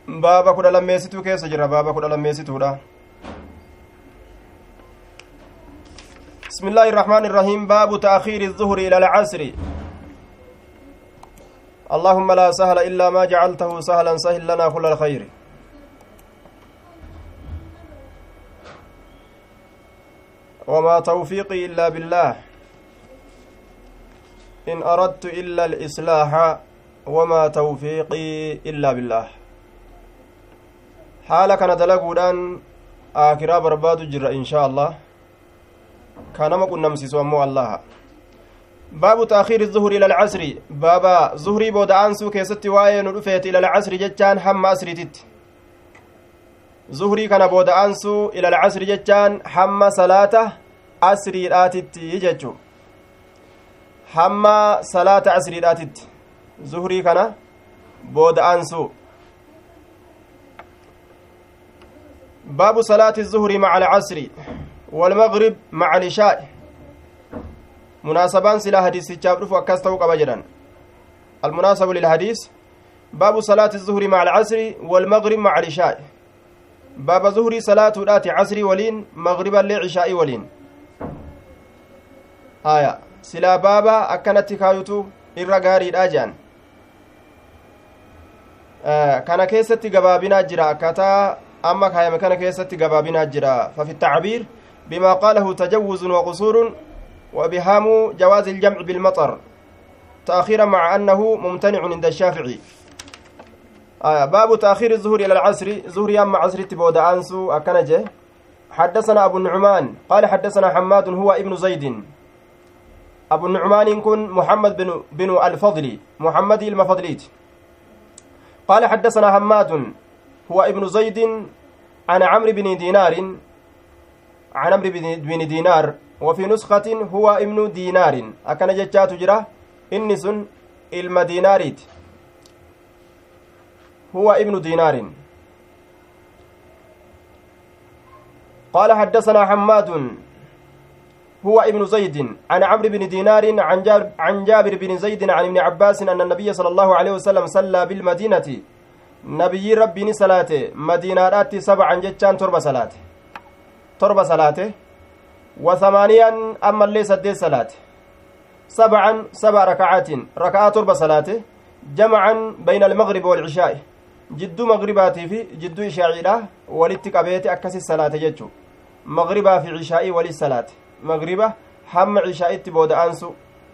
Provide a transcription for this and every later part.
baaba kudha lammeessituu keessa jira baaba kudha lammeessituudha بسم الله الرحمن الرحيم باب تأخير الظهر إلى العصر اللهم لا سهل إلا ما جعلته سهلا سهل لنا كل الخير وما توفيقي إلا بالله إن أردت إلا الإصلاح وما توفيقي إلا بالله حال كان دلقودان آكرا برباد جر إن شاء الله كان ما كنا مسيسوا مو الله باب تأخير الظهر إلى العصر بابا ظهري بود أنسو كيست واين رفيت إلى العصر جتان حم أسرتت ظهري كان بود أنسو إلى العصر جتان حم صلاة أسري راتت يجتشو hamma salaata asriidhaatitti zuhrii kana booda aansu baabu salaati الظهر مع العصر والمغرب مع العشاء munaasabaan silaa hadiisichaaf dhufu akkas ta'uu qaba jedhan المناسب للحديث باب صلاة الظهر مع العصر والمغرب مع العشاء باب ظهر صلاة رات عصر ولين مغربا لعشاء ولين آية silaa baaba akkanatti kaayutu irra gaariidha jedhan kana keessatti gabaabinaa jira akkataa amma kaayame kana keessatti gabaabinaa jira fafi التعبير بما قاله تجوز وقصور وبهام جواز الجمع بالمطر تأخيرا مع أنه ممتنع عند الشافعي آه باب تأخير الظهر إلى العصر ظهر يام عصر تبود أنسو أكنجه حدثنا أبو النعمان قال حدثنا حماد هو ابن زيد أبو النعمان كن محمد بن, بن الفضل محمد المفضليت قال حدثنا حماد هو ابن زيد عن عمرو بن دينار عن عمرو بن دينار وفي نسخة هو ابن دينار أكن جتات جرا إنس المديناريت هو ابن دينار قال حدثنا حماد هو ابن زيد عن عمرو بن دينار عن جابر, عن جابر بن زيد عن ابن عباس أن النبي صلى الله عليه وسلم صلى بالمدينة نبي ربي صلاته مدينة سبعا جتان تربة صلاة تربة صلاة وثمانيا أما اللي سدي صلاة سبعا سبع ركعات ركعات تربة صلاة جمعا بين المغرب والعشاء جدو مغرباتي في جدو إشاعيرة ولتك أبيتي أكسي الصلاة جتشو مغربا في عشاء وللصلاة مغربة حم عشاء بودا أنسو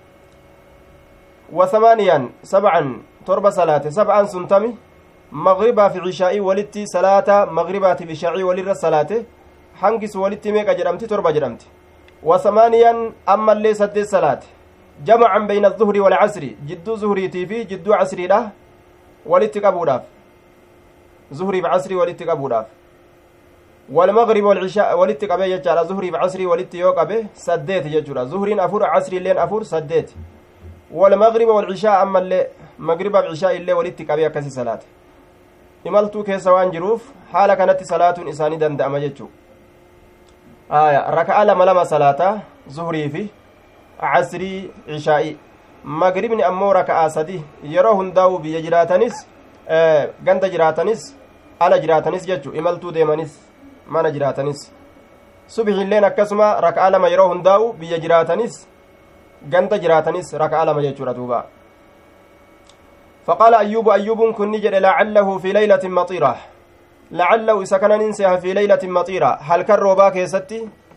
وثمانيا سبعا تربة صلاة سبعا سنتمي مغربا في عشاء ولتي صلاة مغربا في عشاء ولر الصلاة حنكس ولتي ميكا جرمتي تربة جرمتي وثمانيا أما اللي سد الصلاة جمعا بين الظهر والعصر جدو زهريتي في جدو عصري له ولتي قبوداف زهري بعصري ولتي قبوداف والمغرب والعشاء ولت قبه يجعل ظهري بعصري ولت يو قبه سديت يجرا ظهرين أفور عصري لين أفور سديت والمغرب والعشاء أما اللي مغرب بعشاء اللي ولت قبه كسي صلاة imaltuu keessa waan jiruuf haala kanatti salaatuun isaanii danda'ama jechuu aya raka'a lama lama salaataa zuhrii fi casrii cishaa'i magribni ammoo raka'aa sadi yeroo hundaa'u biyya jiraatanis ganda jiraatanis ala jiraatanis jechuu imaltuu deemanis mana jiraatanis subxiilleen akkasuma raka'a lama yeroo hundaa'u biyya jiraatanis ganda jiraatanis raka'a lama jechuudha duuba فقال أيوب أيوب كن نجد لعله في ليلة مطيرة لعله إذا كان ننسيها في ليلة مطيرة هل كالروبا كيستي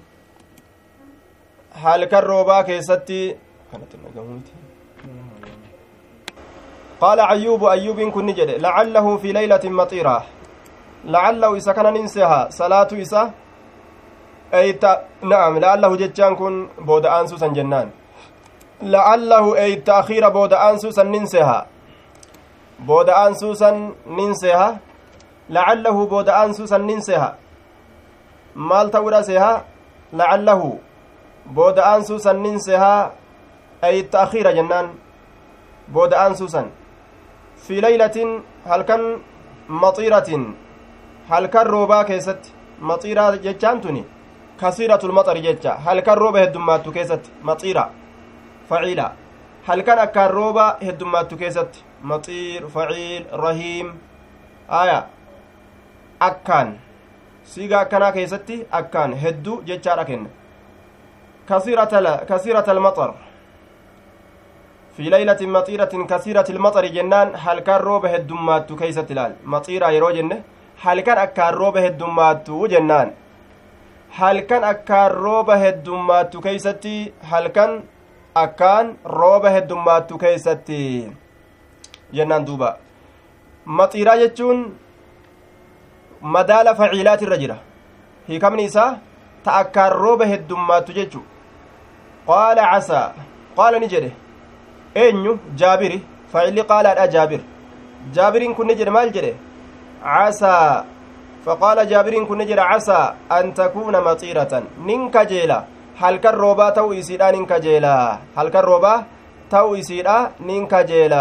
هل كالروبا كيستي قال أيوب أيوب كن نجد لعله في ليلة مطيرة لعله إذا كان ننسيها صلاة إسا أي ت... نعم لعله جتان كن بود أنسوسا جنان لعله أي تأخير بود أنسوسا ننسيها booda'aan suusan nin seha lacallahu booda'aan suusan nin seha maal ta'uudha seha lacallahu booda'aan suusan nin seha ay ta'kiira jennaan booda'aan suusan fi laylatin halkan maxiiratin halkan roobaa keessatti maxiiraa jechaan tuni kasiiratul maxari jecha halkan rooba heddummaattu keessatti maxiira faciila halkan akkaan rooba heddummaattu keessatti maxiir faciil rahiim aya akkaan siigaa akkanaa keessatti akkaan hedduu jechaadha kenna kasiirata almaxar fi laylatin maxiiratin kasiirati ilmaxari jennaan halkan rooba heddummaattu keeysatti ilaal maxiiraa yeroo jenne halkan akkaan rooba heddummaattu jennaan halkan akkaan rooba heddummaattu keeysatti halkan akkaan rooba heddummaattu keeysatti jennaan duuba maxiiraa jechuun madaala faciilaat irra jira hiikamni isaa ta akkaan rooba heddummaattu jechu qaala casaa qaala ni jedhe eenyu jaabiri faacilli qaalaadha jaabir jaabiriin kun ni jedhe maal jedhe casaa faqaala jaabiriin kun ni jedhe casaa an takuuna maxiiratan nin kajeela halkan roobaa ta'u isiidha nin kajeela halkan roobaa ta'u isiidha nin kajeela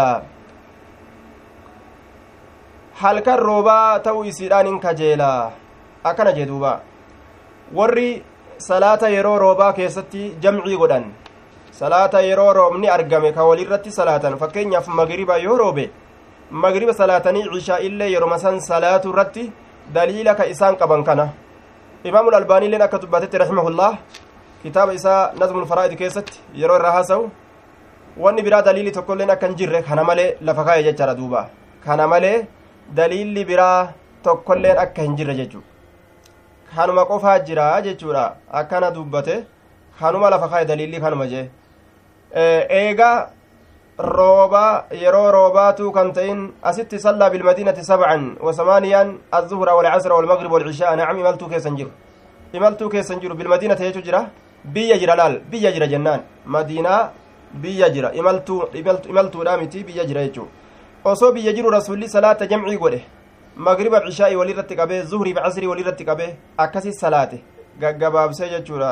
halkan roobaa ta'u isiidha nin kajeela akkana jee duuba warri salaata yeroo roobaa keessatti jamcii godhan salaata yeroo roobni argame ka walirratti salaatan fakkeenyaaf magriba yoo roobe magriba salaatanii cishaa illee yeroma san salaatu irratti daliila ka isaan qaban kana imaamul albaaniilleen akka dubbatetti rahimahullah kitaaba isaa nazmul faraa'id keessatti yeroo irraa haasa'u wanni biraa daliili tokkoilleen akka hin jirre kana malee lafa kaa'e jechaadha duuba kana malee daliilli biraa tokkoilleen akka hin jirre jechuu kanuma qofaa jira jechuudha akkana dubbate kanuma lafa kaa'e daliilli kanuma jee eega rooba yeroo roobaatuu kan ta'in asitti sallaa bilmadiinati sabcan wasamaaniyaan azuhra walcasra walmagrib walcishaa nacam imaltuu keessan jiru imaltuu keessan jiru bilmadiinata jechuu jira biyya jira laal biyya jira jennaan madiinaa biyya jira imaltuudha miti biyya jira jechuu osoo biyya jiru rasulli salaata jamcii godhe magriba cishaa'i walirratti qabee zuhriif casrii walirratti qabee akkasi salaate gaggabaabsee jechuudha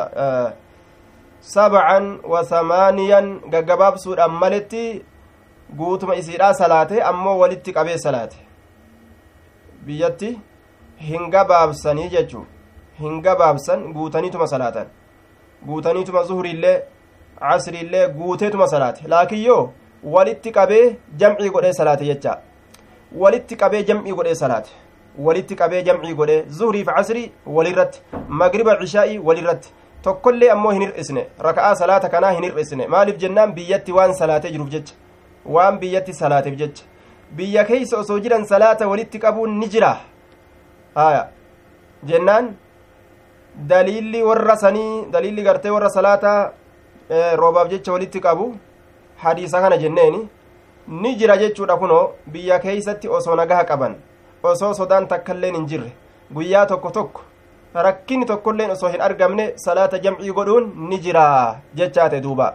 sabcan wa samaaniyan gaggabaabsuudhaan maletti guutuma isiidhaa salaate ammoo walitti qabee salaate biyyatti hin gabaabsanii jechuu hin gabaabsan guutaniituma salaatan guutaniituma zuhriillee casriillee guuteetuma salaate laakiin yoo walitti qabee jamcii godhee salaate jecha walitti qabee jamcii godhee salaate walitti qabee jamcii godhee zuhriif casrii walirratti magriba cishaa'ii walirratti tokkollee ammoo hin hir'isne raka'aa salaata kanaa hin hir'isne maaliif jennaan biyyatti waan salaatee jiruuf jecha waan biyyatti salaateef jecha biyya keeysa osoo jiran salaata walitti qabuun ni jira haya jennaan daliilli warra sanii daliilli gartee warra salaata roobaaf jecha walitti qabu hadiisa kana jenneeni ni jira jechuudha kunoo biyya keeysatti osoo nagaha qaban osoo sodaan takkailleen hin jirre guyyaa tokko tokko rakkinni tokkolleen osoo hin argamne salaata jamcii godhuun ni jira jechaate duuba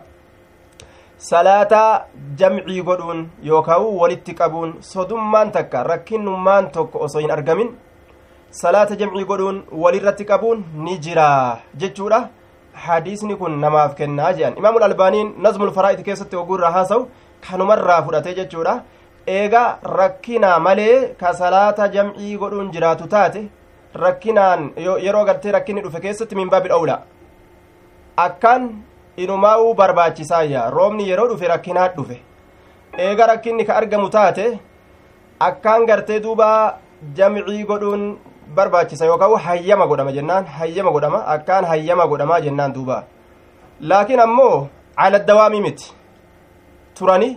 salaata jamcii godhuun yookaan walitti qabuun sodummaan takka rakkinnummaan tokko osoo hin argamin salaata jamcii godhuun walirratti qabuun ni jira jechuudha hadiisni kun namaaf kennaa jedhan imaamul albaaniin nazmul faraa'id keessatti oguurraa haasa'u kanumarraa fudhatee jechuudha eega rakkinaa malee ka salaata jamcii godhuun jiraatu taate rakkinaan yeroo gartee rakkinni dhufe keessatti min baabil owla akkaan inumaa'uu barbaachisaayya roobni yeroo dhufe rakkinaat dhufe eega rakkinni ka argamu taate akkaan gartee duuba jamcii godhuun barbaachisa yookaan hayyama godhama jennaan hayyama godhama akkaan hayyama godhamaa jennaan duuba laakiin ammoo cala dawaamii miti turani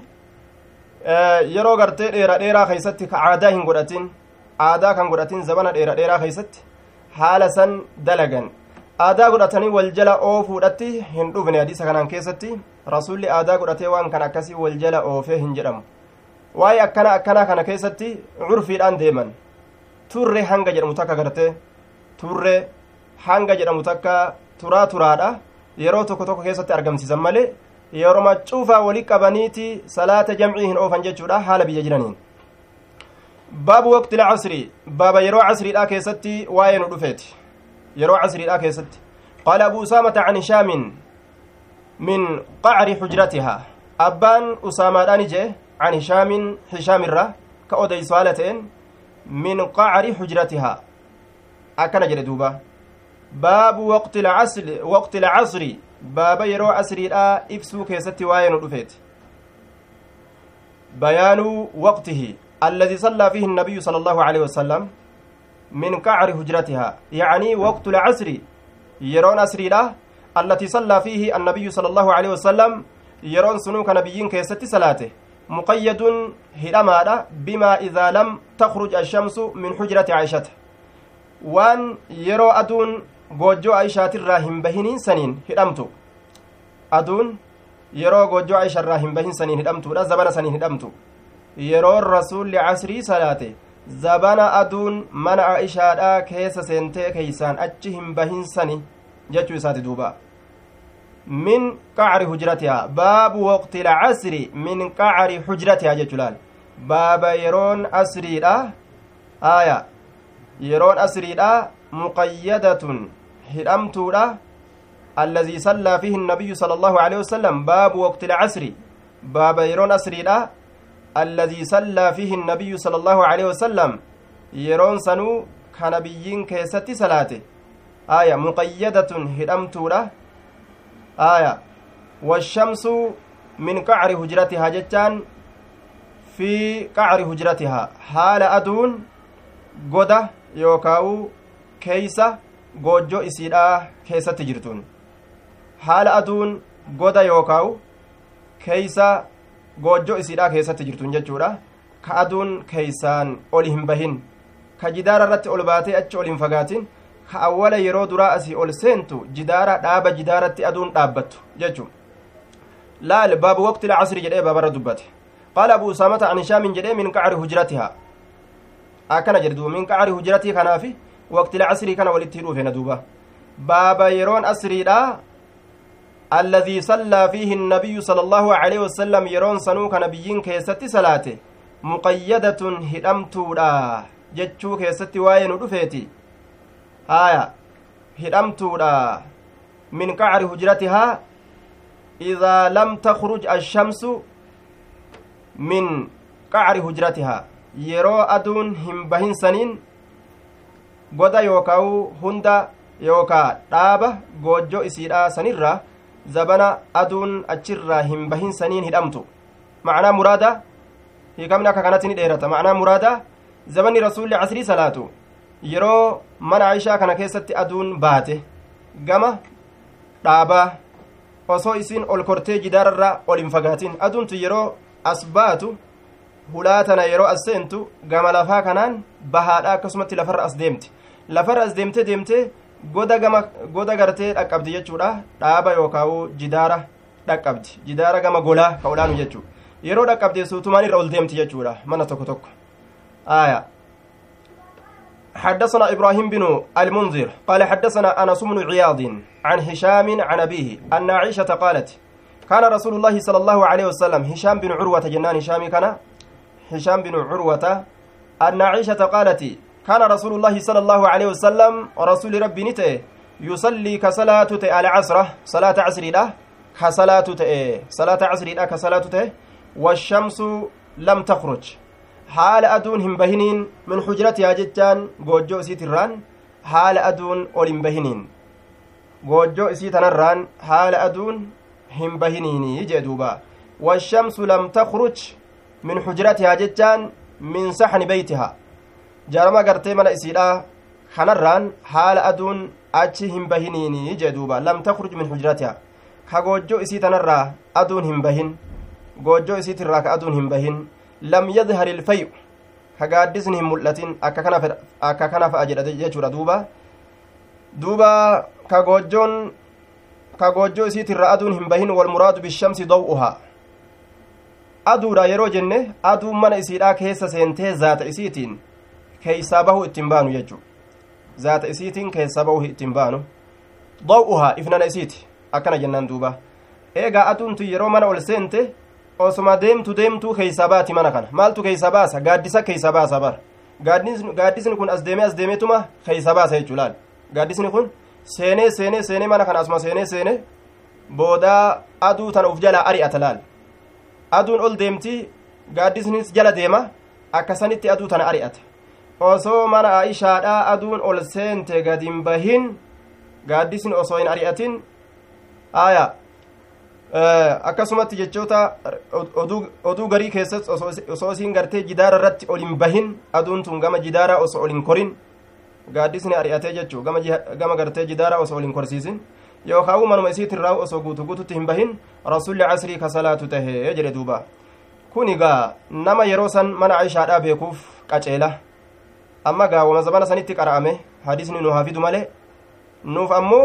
yeroo gartee dheera dheeraa keeysatti ka aadaa hin godhatin aadaa kan godhatin zabana dheera dheeraa keeysatti haala san dalagan aadaa godhatanii wal jala oofuudhatti hin dhufne hadiisa kanaan keessatti rasulli aadaa godhatee waan kan akkasii wal jala oofee hin jedhamu waa'ee akkana akkanaa kana keessatti curfiidhaan deeman turre hanga jedhamu takka gartee turre hanga jedhamu takka turaa turaadha yeroo tokko tokko keessatti argamsiisan malee yeroma cuufaa wali qabaniiti salaata jamcii hin oofan jechuudha haala biyya jiraniin baabu waqti lcasri baaba yeroo casriidha keessatti waa'ee nu dhufeeti yeroo casriidha keessatti qaala abu usaamata can hishaamin min qacri xujratihaa abbaan usaamaadhaan jee can hishaamin hishaamirra ka odeysu haala ta'en min qacri xujratihaa akkana jedhe duuba baabu waqti lcasri baaba yeroo casriidha ibsuu keessatti waa'ee nu dhufeeti bayaanu waqtihi الذي صلى فيه النبي صلى الله عليه وسلم min qacri hujratihaa yacnii waqtu lcasri yeroon asriidha allatii sallaa fiihi annabiyyu sala allahu aleyhi wasalam yeroon sunuu ka nabiyyiin keessatti salaate muqayyadun hidhamaadha bimaa idaa lam takruj ashamsu min hujrati caishata waan yeroo aduun goojjoo aishaatirraa hin bahiniin saniin hidhamtu aduun yeroo goojjoo aisharraa hin bahin saniin hidhamtuudha zabana saniin hidhamtu yeroon rasuulli casrii salaate zabana aduun mana aishaadhaa keessa seentee keeysaan achi hin bahin sani jechuu isaati duuba min qacri hujratihaa baabu waqti lcasri min qacri hujratihaa jechu laal baaba yeroon asriidha aya yeroon asriidha muqayyadatun hidhamtuudha الذي صلى فيه النبي صلى الله عليه وسلم باب وقت العصر باب يرون أسريدا الذي صلى فيه النبي صلى الله عليه وسلم يرون سنو كنبيين كيست صلاته آية مقيدة هدمتورة آية والشمس من قعر هجرتها جتان في قعر هجرتها حال أدون قدة يوكاو كيسة goojjoo isiidhaa keessatti jirtuun haala aduun goda yookaa'u keeysa goojjoo isiidhaa keessatti jirtuun jechuudha ka aduun keeysaan ol hin bahin ka jidaara irratti ol baatee achi ol hin fagaatin ka awwala yeroo duraa asii ol seentu jidaara dhaaba jidaaratti aduun dhaabbattu jechuu laal baabu waqti lcasri jedhee baabarra dubbate qaala abu usaamata an hishaamin jedhee min qacri hujratihaa akkana jedhe duuba min qacri hujratii kanaafi waqti lcasrii kana walitti hidhuufe na duuba baaba yeroon asriidha alladii sallaa fiihi النabiyyu sala allahu aleyhi wasalam yeroon sanuu ka nabiyyiin keessatti salaate muqayyadatun hidhamtuudha jechuu keessatti waa'ee nu dhufeeti haya hidhamtuudha min qacri hujratihaa idaa lam takruj ashamsu min qacri hujratihaa yeroo aduun hin bahin saniin goda yookaa'u hunda yookaa dhaaba goojjoo isiidhaa sanirraa zabana aduun achirraa hin bahin saniin hidhamtu macnaa muraada hiikamni akka kanatti ni dheerata macnaa muraada zabanni rasuulli casrii salaatu yeroo mana aishaa kana keessatti aduun baate gama dhaabaa osoo isiin ol kortee jidaararraa ol hin fagaatin aduuntu yeroo as baatu hulaa tana yeroo as seentu gama lafaa kanaan bahaadha akkasumatti lafarra as deemti lafarra as deemte deemte goda gama goda gartee dhaqqabdi jechuudha dhaaba yookaa'u jidaara dhaqqabdi jidaara gama golaa ka olaanu jechuu yeroo dhaqqabde suutumaan irra ol deemti jechuudha mana tokko tokko aya حدثنا إبراهيم بن المنذر قال حدثنا أنس بن عياض عن هشام عن أبيه أن عائشة قالت كان رسول الله صلى الله عليه وسلم هشام بن عروة جنان هشام كان هشام بن عروة أن عائشة قالت كان رسول الله صلى الله عليه وسلم ورسول ربي نته يصلي كصلاة العصر صلاة عصر له كصلاة صلاة عصر له كصلاة والشمس لم تخرج حال أدون هم بهنين من حجرتها جتان جوجو سيتران حال أدون أولم بهنين جوجو سيتنران حال أدون هم بهنين يجدوبا والشمس لم تخرج من حجرتها جتان من صحن بيتها jaarama gartee mana isiidha kanarraan haala aduun achi hin bahiniini jee duuba lam takruj min hujratiha ka goojjoo isii tanarraa aduun hin bahin goojjoo isiitirraa ka aduun hin bahin lam yadhar ilfayu ka gaaddisni hin mul'atin akka kana fa'a jedha jechuudha duuba duuba ka goojjoon ka goojjoo isiitirraa aduun hin bahin walmuraadu bishamsi daw'uhaa aduudha yeroo jenne aduun mana isiidhaa keessa seentee zaata isiitiin keeysaa bahuu ittiin baanu jechuu zaata isiitiin keessaa bahuu ittiin baanu daw'uhaa ifnana isiiti akkana jennaan duuba eegaa aduuntu yeroo mana ol seente osuma deemtu deemtuu keeysaa baati mana kana maaltu keeysaa baasa gaaddisa keeysaa baasa bar gaaddisni kun as deemee as deemeetuma keeysaa baasa jechuu laal gaaddisni kun seenee seenee seenee mana kana asuma seenee seenee boodaa aduu tana uf jalaa ari'ata laal aduun ol deemti gaaddisnis jala deema akkasanitti aduu tana ari'ata osoo mana aishaadhaa aduun ol seente gadin bahin gaaddisni osoo hin ari'atin aya akkasumatti jechoota oduu garii keessatti osoo isiin gartee jidaara irratti ol hin bahin aduun tun gama jidaara osoo ol hin korin gaaddisni ari'atee jechuu gama gartee jidaara osoo ol hin korsiisin yookaan manuma isiitirraa osoo guutu guututti hin bahin rasuulli casrii ka salaatu tahee jedhe duuba kun egaa nama yeroo san mana aishaadhaa beekuuf qaceela amma gaawwama zabana sanitti qara'ame hadisni nu hafidu malee nuuf ammoo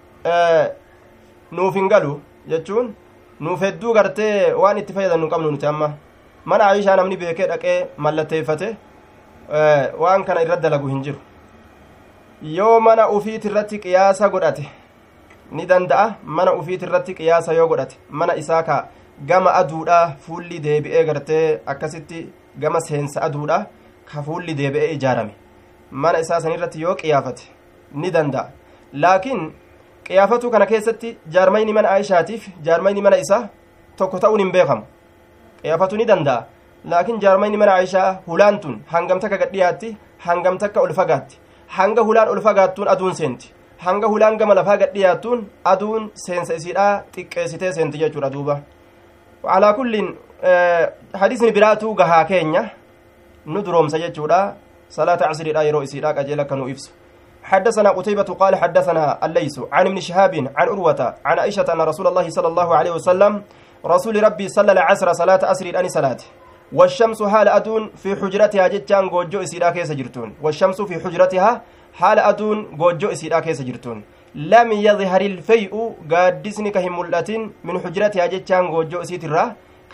nuuf hin galu jechuun nuuf hedduu gartee waan itti fayyadamnu qabnu nuti amma mana aishaa namni beekee dhaqee mallatteeffate waan kana irra dalagu hin jiru yoo mana ufiit irratti qiyaasa godhate ni danda'a mana ufiit irratti qiyaasa yoo godhate mana isaa ka gama aduudha fuulli deebi'ee gartee akkasitti gama seensa aduudha ka fuulli deebi'ee ijaarame mana isaa sanirratti yoo qiyaafate ni danda'a laakiin qiyaafatu kana keessatti jaarmayni mana aishaatiif jaarmayni mana isaa tokko ta'uun hin beekamu qiyaafatu ni danda'a laakiin jaarmayni mana aishaa hulaan tun hangam takka gadhiyaatti hangam takka ol fagaatti hanga hulaan ol fagaattuun aduun seenti hanga hulaan gama lafaa gadhiyaattuun aduun seensa isiidhaa xiqqeessitee seenti jechuudha duuba alaa kulliin hadisni biraatuu gahaa keenya nu duroomsa jechuudha salaata casriidha yeroo isiidhaa qajeela akka nu ibsu حدثنا قتيبة قال حدثنا الليث عن ابن شهاب عن أروة عن عائشة أن رسول الله صلى الله عليه وسلم رسول ربي صلى العصر صلاة أسر الأني صلاة والشمس حال أدون في حجرتها جتان جوجو إسيرا كيس جرتون والشمس في حجرتها حال أدون جوجو إسيرا كيس جرتون لم يظهر الفيء قادسني كهم من حجرتها جتان جوجو إسيترا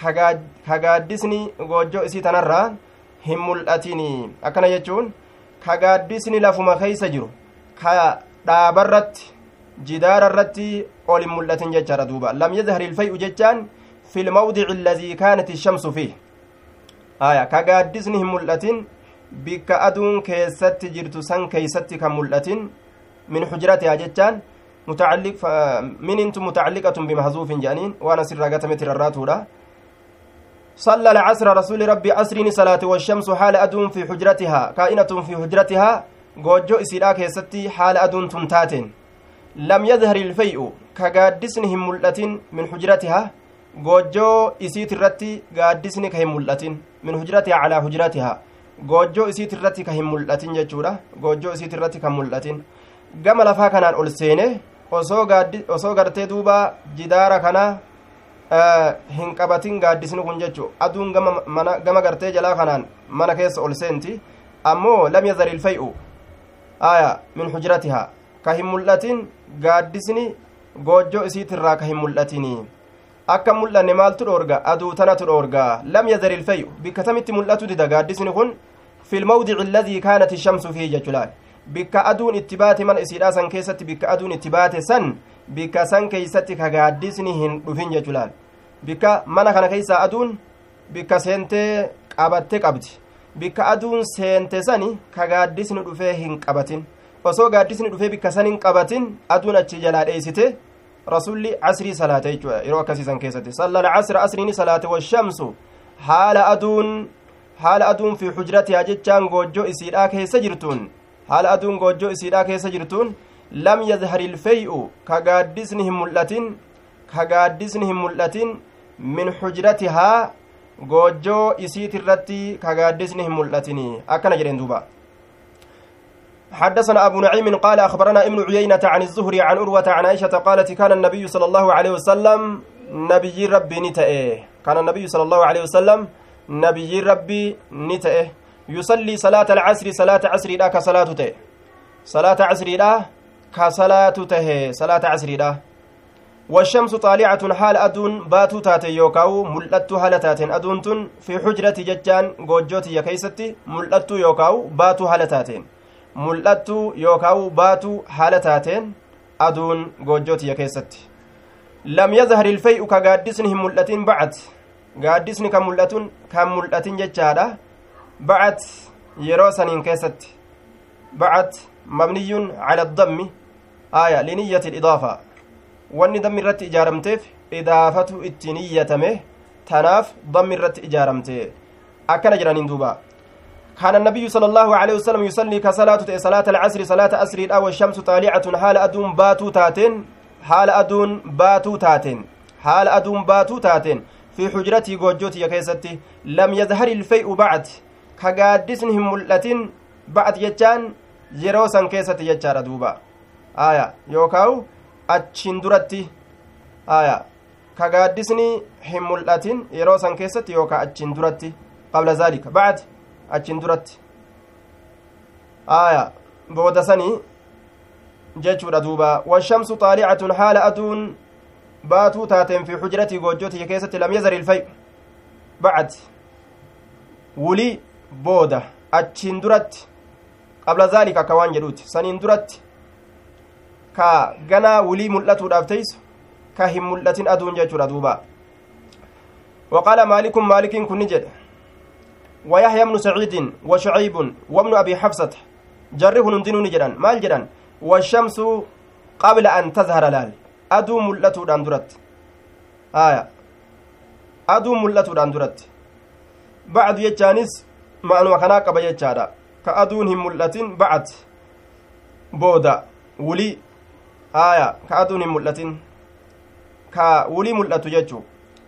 كقادسني جوجو إسيتنرا هم ملأتني أكنا يجون kagaaddisni lafuma keeysa jiru ka dhaabarratti jidaararratti ol hin mul'atin jechaadha duuba lam yadhar ilfay'u jechaan fi lmawdici alladii kaanat ishamsu fiih aya kagaaddisni hin mul'atin bikka aduun keessatti jirtu san keeysatti kan mul'atin min xujratihaa jechaan minintu mutacalliqatun bimahzuufin jedhaniin waan asirraa gatameti rarraatuudha صلى العصر رسول ربي عصرين صلاة والشمس حال أدون في حجرتها كائنة في حجرتها جوجو إسيرا كيستي حال أدون تنتاتين لم يظهر الفيء كقادسنهم ملة من حجرتها جوجو إسيت الرتي قادسني كهم ملة من حجرتها على حجرتها جوجو إسيت الرتي كهم ملة ججورة جوجو إسيت الرتي كهم ملة قام لفا كان أولسينه osoo gartee duuba jidaara kana hin qabatin gaaddisni kun jechu aduun gama gartee jalaa kanaan mana keessa ol seenti ammoo lam yazar ilfay'u aya min hujratihaa ka hin mul'atin gaaddisni goojjoo isiitirraa ka hin mul'atini akka mul'anne maaltu dhoorga aduu tanatu dhoorga lam yazar ilfay'u bikka tamitti mul'atu dida gaaddisni kun fi lmawdici alladii kaanat ishamsu fihi jechulaal bikka aduun itti baate mana isiidhaa san keessatti bikka aduun itti baate san bikka san keeysatti ka gaaddisni hin dhufin jechulaal bikka mana kana keeysaa aduun bikka seentee qabatte qabdi bikka aduun seente sani ka gaaddisni dhufee hin qabatin osoo gaaddisni dhufee bikka san hin qabatin aduun achi jalaa dheeysite rasulli casrii salaate jechuudha yeroo akkasiisan keessatti salla alcasra asriini salaate washamsu haala aduun haala aduun fi xujratihaa jechaan goojjoo isiidhaa keessa jirtuun haala aduun goojjoo isiidhaa keessa jirtuun lam yadhar ilfey'u ka gaaddisni hin mul'atin ka gaaddisni hin mul'atin min xujratihaa goojjoo isiit irratti ka gaaddisni hin mul'atini akkana jedhen duuba حدثنا أبو نعيم قال أخبرنا ابن عيينة عن الزهري عن أروة عن عائشة قالت كان النبي صلى الله عليه وسلم نبي ربي نتأه كان النبي صلى الله عليه وسلم نبي ربي نتأه يصلي صلاة العصر صلاة عصر لا كصلاة ته صلاة عصر لا كصلاة ته صلاة عصر لا والشمس طالعة حال أدون باتو تاتي يوكاو ملأتو هالتاتين أدون تن في حجرة ججان قوجوتي يكيستي ملأتو يوكاو باتو هالتاتين ملأتو يوكاو باتو هالتاتين أدون قوجوتي يكيستي لم يظهر الفيء كقادسنهم ملأتين بعد قادسن كملأتون كملأتين ججادا بعد يروسن كيست بعد مبني على الضم آية لنية الإضافة wanni dammi irratti ijaaramteef idaafatu itti niyyatame tanaaf dammi irratti ijaaramte akkana jedhaniin duuba كان النبي صلى الله عليه وسلم يصلي كصلاة صلاة العصر صلاة أسر الأول والشمس طالعة حال أدون باتو تاتين حال أدون باتو تاتين حال أدون باتو تاتين في حجرتي جوجوتي كيستي لم يظهر الفيء بعد كقادسنهم ملتين بعد يجان yeroo san keessatti jechaadha duuba aya yookaawu achiin duratti aya ka gaaddisni hin mul'atin yeroo san keessatti yookaa achiin duratti qabla zaalika bacd achiin duratti aya booda sanii jechuudha duuba washamsu xaalicatun haala aduun baatuu taateen fi xujratii goojjotii keessatti lam yazar ilfay bacd wulii booda achiin duratti qabla zaalika akka waan jedhuuti saniin duratti ka ganaa wulii mul'atuudhaaf teeysu ka hin mul'atin aduun jechuudha duuba وقال مالك مالك كن جد ويحيى بن سعيد وشعيب وابن أبي حفصة جره نندن جدا مال جدا والشمس قبل أن تظهر لال أدو ملتو داندرت آية أدو ملتو داندرت بعد يجانس معنى كنا قبل يجادا كأدون هم ملتين بعد بودا ولي آية كأدون هم ملتين كولي ملتو يجو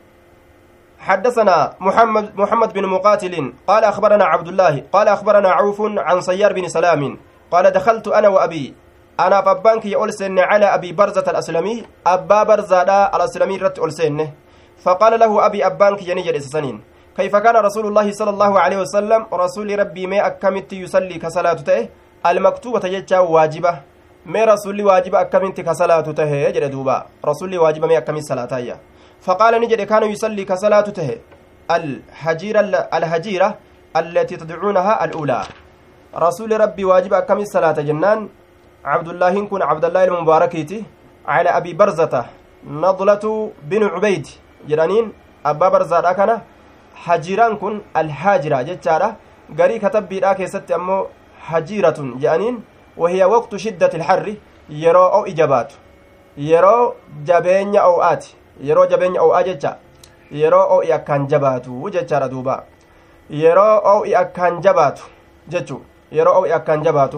حدثنا محمد محمد بن مقاتل قال اخبرنا عبد الله قال اخبرنا عوف عن صيار بن سلام قال دخلت انا وابي انا فبانك يولسن على ابي برزه الاسلمي ابا برزه الاسلمي رت اولسن فقال له ابي ابانك ينجر سنين كيف كان رسول الله صلى الله عليه وسلم رسول ربي ما اكمت يصلي كصلاته المكتوبه يجا واجبه ما رسول واجب اكمت كصلاته يجد دوبا رسول واجب ما اكمت صلاته فقال نجد كان يصلي كصلاة ته الحجيرة الهجيرة التي تدعونها الأولى رسول ربي واجب كم الصلاة جنان عبد الله كن عبد الله المباركيتي على أبي برزة نضلة بن عبيد جرانين أبا برزة كان حجيران كن الحاجرة جتارة قري كتب بيرا كيست أمو حجيرة جانين وهي وقت شدة الحر يرو أو إجابات يرو جبين أو آتي yeroo jabeenya o'aa jecha yeroo o'i akkaan jabaatu jechaadha duuba yeroo o'i akkaan jabaatu jechu yeroo o'i akkaan jabaatu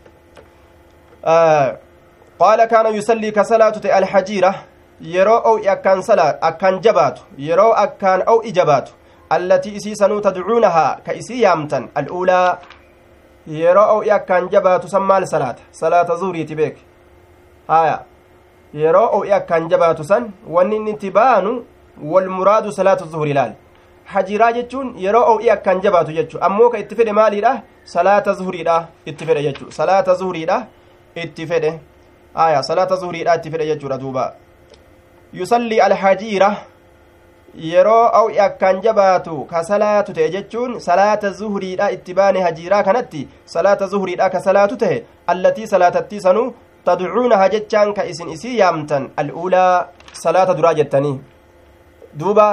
qaala kaana yusallii ka salaatu ta'e alhajiira yeroo o'i akkaan salaa akkaan jabaatu yeroo akkaan o'i jabaatu allatii isii sanuu tadcuunahaa ka isii yaamtan al'uulaa yeroo o'i akkaan jabaatu san maal salaata salaata zuhriiti beek haya yeroo o'i akkaan jabaatu san wanni inni itti baanu walmuraadu salaatu zuhuri ilaali hajiraa jechuun yeroo o'i akkaan jabaatu jechu ammoo ka itti fedhe maaliidha salaata zuhuriidha itti fedhe jechu salaata zuhuriidha itti fedhe aya salaata zuhuriidha itti fedhe jechuudha duuba yusallii alhajiira yeroo o'i akkaan jabaatu ka salaatu ta'e jechuun salaata zuhuriidha itti baane hajiiraa kanatti salaata zuhuriidha ka salaatu ta'e allatii salaatattii sanuu tadcuunaha jechaan ka isin isii yaamtan al'uulaa salaata duraa jettanii duuba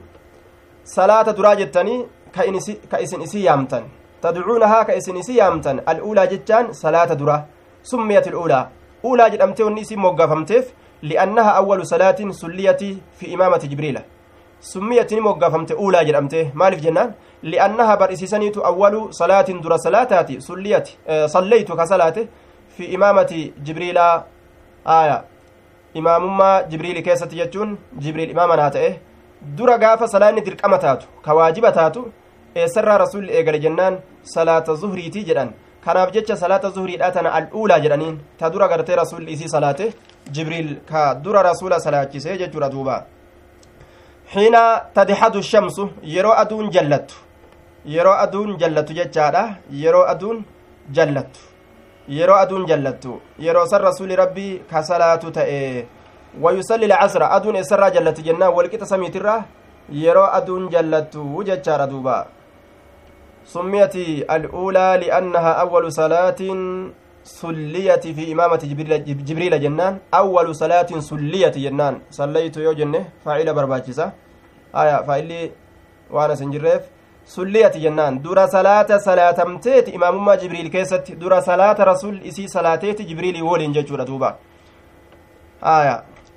salaata duraa jettanii ka isin isii yaamtan tadcuunahaa ka isin isii yaamtan al'uulaa jechaan salaata dura summiyat al'uulaa uulaa jedhamtee wanni isin moggaafamteef li'annaha awwalu salaatin sulliyati fi imaamati jibriila summiyatini moggaafamte uulaa jedhamte maaliif jennaan li'annaha bar'isiisaniitu awwalu salaatin dura salaataati sulliyati salleeytu ka salaate fi imaamati jibriilaa aya imaamummaa jibriili keessatti jechuun jibriil imaamanaa ta'e dura gaafa salaanni dirqama taatu ka waajiba taatu eessarraa rasulli eegale jennaan salaata zuhriitii jedhan kanaaf jecha salaata zuhriidha tana al'uulaa jedhaniin ta dura gartee rasulli isii salaate jibriil ka dura rasula salaachisee jechuudha duuba xiina tadixadu shamsu yeroo aduun jallattu yeroo aduun jallattu jechaadha yeroo aduun jallattu yeroo aduun jallattu yeroo san rasuli rabbii ka salaatu ta'e wayusalli lcasra aduun eessarraa jallatti jennaan walqixa samiitirra yeroo aduun jallattu jechaadha duuba summiyati al'uulaa li'annaha awwalu salaatin sulliyati fi imaamati jibriila jennaan awwalu salaatin sulliyati jennaan sallaytu yoo jenne faa'ila barbaachisa aya faa'illi waan asin jirreef sulliyati jennaan dura salaata salaatamteeti imaamummaa jibriil keessatti dura salaata rasul isii salaateeti jibriilii woliin jechuudha duuba aya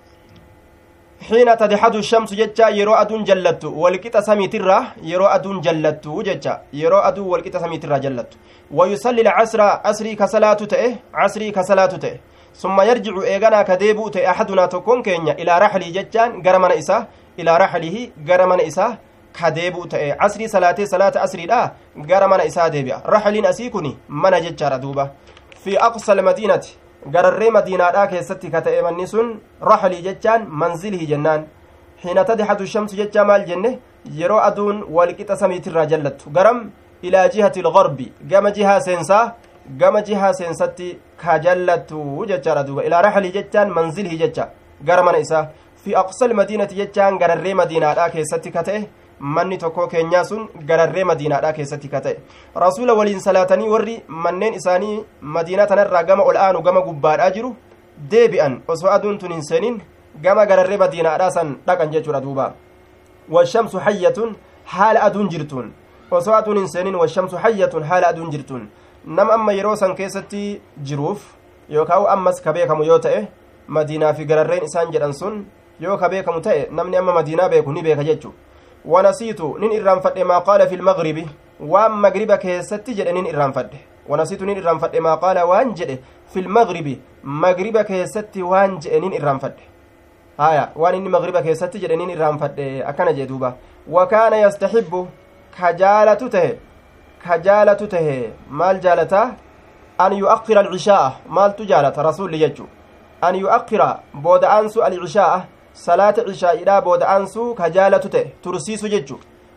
xiina tadixadu shamsu jecha yeroo aduun jallattu walqixa samiitirra yeroo aduun jallattu jecha yeroo aduu walqixa samiitirra jallattu wayusalli lcasra asrii ka salaatu ta'e casrii ka salaatu ta'e summa yarjicu eeganaa ka deebi'u ta'e axadunaa tokkoon keenya ilaa raxlii jechaan gara mana isaa ilaa raxlihi gara mana isaa ka deebi'u ta'e casrii salaatee salaata asriidha gara mana isaa deebi'a raxliin asii kun mana jechaadha duuba fi aqsa almadiinati gararree madiinaadhaa keessatti ka ta'e manni sun raxlii jechaan manzilii jennaan xiina tadxatu shamsu jechaa maal jenne yeroo aduun walqixa samiitirraa jallattu garam ilaa jihati ilgarbi gama jihaa seensaa gama jihaa seensatti ka jallattu jechaadha duuba ilaa raxlii jechaan manzilii jecha gara mana isaa fi aqsal madiinati jechaan gararree madiinaadhaa keessatti ka ta'e manni tokko keenyaa sun gararree madiinaadhaa keessatti ka ta'e rasuula waliin salaatanii warri manneen isaanii madiinaa tanarraa gama ol aanu gama gubbaadhaa jiru deebi'an osoo aduun tun hin seenin gama gararree madiinaadhaa san dhaqan jechuudha duuba washamsu hayyatun haala aduun jirtuun osoo aduun hin seenin washamsu hayyatun haala aduun jirtuun nama amma yeroo san keessatti jiruuf yookaan ammas ka beekamu yoo ta'e madiinaa fi gararreen isaan jedhan sun yoo ka beekamu ta'e namni amma madiinaa beeku ni beeka jechu wanasiitu nin irraanfadhe maa qaala fi lmagribi waan magriba keessatti jedhe nin irraanfadhe wanasiitu nin irraanfadhe maa qaala waan jedhe fi lmagribi magriba keessatti waan jedhe nin irraanfadhe haya waan inni magriba keessatti jedhe nin irraanfadhe akkana jee duuba wakaana yastaxibbu ka jaalatu tahe ka jaalatu tahe maal jaalataa an yu'akkira alcishaa'a maaltu jaalata rasulli jechu an yu'akkira booda'aansu alcishaa'a salaata cishaa'idhaa booda'aansuu ka jaalatu ta'e tursiisu jechu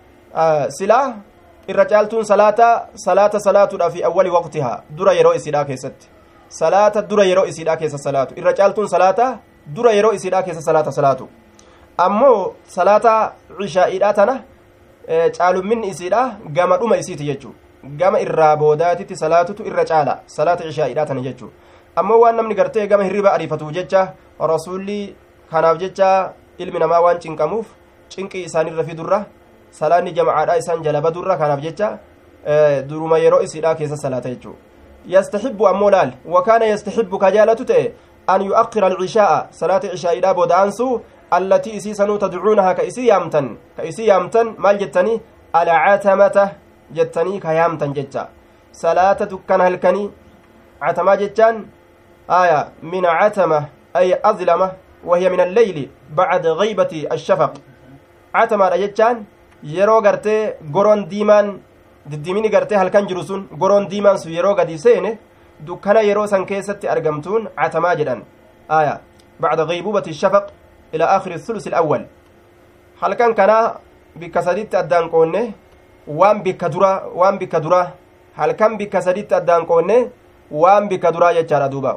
silaa irra caaltuun salaata salaata salaatuudha fi awwali waqtihaa dura yeroo isiidhaa keessatti salaata dura yeroo isiidhaa keessa salaatu irra caaltuun salaata dura yeroo isiidhaa keessa salaata salaatu ammoo salaata cishaa'idhaa tana caalumminni isiidha gama dhuma isiiti jechuu gama irraa boodaatitti salaatutu irra caala salaata cishaa'idhaa tana jechuu ammoo waan namni gartee gama hirriba ariifatu jecha rasuulli kanaaf jecha ilmi namaa waan cinqamuuf cinqii isaanirra fidurra salaanni jamacaadha isaan jala badurra kanaaf jecha duruma yeroo isiidha keessa salaata jechuu yastaxibbu ammoo laal wakaana yastaxibbu ka jaalatu ta'e an yu'akkira alcishaa'a salaata cishaa'iidha booda'aansu allatii isii sanuu tadcuunaha ka isii yaamtan ka isii yaamtan maal jettanii alcatamata jettanii ka yaamtan jecha salaata dukkana halkanii catamaa jechaan aya min catama ay azlama وهي من الليل بعد غيبة الشفق عتما جتان yeroo gartee goroon diimaan diddiimini gartee halkan jiru sun goroon diimaan sun yeroo gadi seene dukkana yeroo san keessatti argamtuun catamaa jedhan aya bacda gaybubati shafaq ila akhiri thulusi alawwal halkan kana bikka saditti addaan qoonne waan bikka dura waan bikka dura halkan bikka saditti addaan qoonne waan bikka duraa jechaadha duuba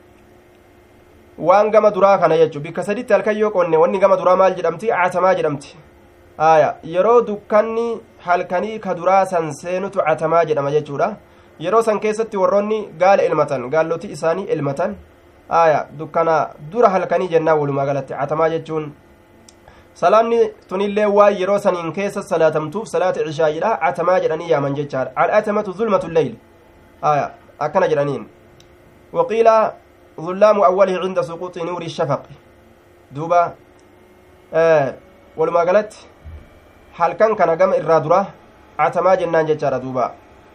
waan gama duraa kana jechu bikka saditti halkan yoo qoonne wanni gama duraa maal jedhamti catamaa jedhamti aya yeroo dukkanni halkanii ka duraa san seenutu catamaa jedhama jechuudha yeroo san keessatti warroonni gaala ilmatan gaalloti isaanii ilmatan aya dukkana dura halkanii jennaa walumaa galatti catamaa jechuun salaanni tunillee waan yeroo saniin keessa salaatamtuuf salaata cishaayidha catamaa jedhanii yaaman jechaadha al'atamatu zulmatu lleyl aya akkana jedhaniin waqiila ظلام أوله عند سقوط نور الشفق دوبا آه ولما قالت halkan kana gama irraa dura catamaa jennaan jechaadha duuba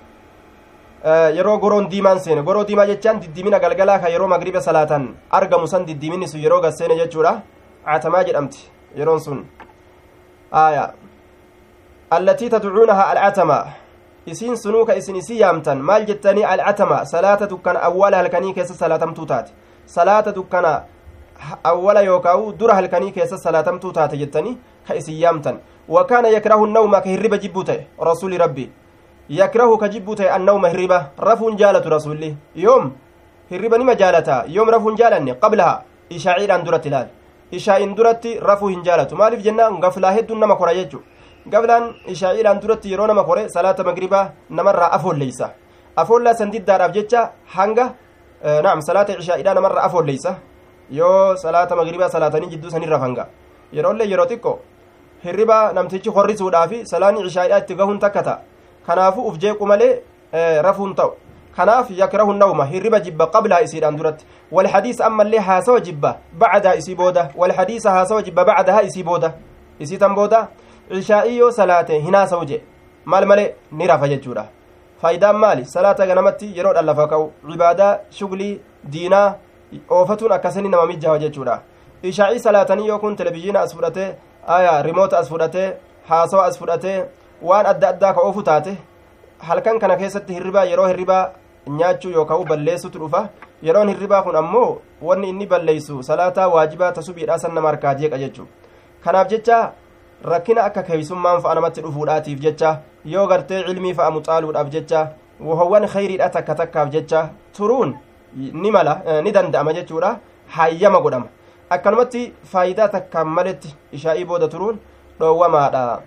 yeroo goroon diimaan seene goroo diimaa jechaan diddiimina galgalaa ka yeroo magriba salaatan argamu san diddiiminni sun yeroo gasseene jechuudha catamaa jedhamti yeroon sun aya allatii tadcuunaha alcatama isiin sunuu ka isin isii yaamtan maal jettanii alcatama salaata dukkana awwala halkanii keessa salaatamtuu taate salaata dukkana awwala yookaa'u dura halkanii keessa salaatamtuu taate jettanii ka isin yaamtan وكان يكره النوم كهربة جبوته رسول ربي يكره كجبوته النوم هربة رف جالة رسولي يوم هربة نما جالتا يوم رف جالني قبلها إشاعير عن درة لال إشاء درة رف جالة مالف جنة غفلا هد نما كورا يجو قبلان إشاعير عن درة يرو نما كورا صلاة مغربة نمر أفول ليس أفول لا سنديد دار أبجتشا حنقة آه نعم صلاة إشاعير نمر أفول ليس yoo salaata magriibaa salaatanii jidduu sanirra fanga yeroollee yeroo xiqqoo hirriba namtichi horrisuudhaafi salaanni cishaa'idhaa itti gahuun takka ta'a kanaafuu uf jeequ malee rafuun ta'u kanaaf yakrahu nawma hirriba jibba qablaa isiidhaan duratti walhadiisa ammallee haasawa jibba bacdaa isii booda walhadiisa haasawa jibba bacdahaa isii booda isii tan booda cishaa'ii yoo salaate hin haasawu je maal malee ni rafa jechuudha faayidaan maali salaata ganamatti yeroodhaan lafa ka'u cibaadaa shuglii diinaa oofatuun akkasini nama mijjaawa jechuudha ishaa'ii salaatanii yoo kun televizhiina as fudhatee aya rimoota as fudhatee haasawa as fudhatee waan adda addaa ka oofu taate halkan kana keessatti hirribaa yeroo hirribaa nyaachuu yookaan balleessutu dhufa yeroon hirribaa kun ammoo wanni inni balleessu salaataa waajibaa tasubiidhaa san nama harkaa jeeqa jechuu kanaaf jecha rakkina akka keeysummaan fa'a namatti dhufuudhaatiif jecha yoo gartee cilmii fa'a muxaaluudhaaf jecha wahowwan khayriidha takka takkaaf jecha turuun ni mala ni danda'ama jechuudha hayyama godhama akkanumatti faayidaa takkaan maletti ishaa'ii booda turuun dhoowwamaadha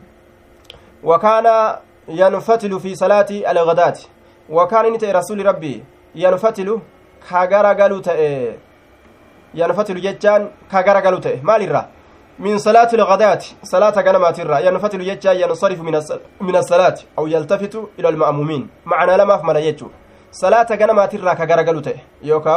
wakaana yanfatilu fi salaati algadaati wakaana inni ta'e rasuli rabbii yanfatilu ka garagalu ta'e yanfatilu jechaan ka garagalu ta'e maalirraa من صلاة الغداة صلاة غنمات الرا ينفتل يجا ينصرف من من الصلاة أو يلتفت إلى المأمومين معنى لما في ملايتشو صلاة غنمات الرا كغرغلو تي يوكاو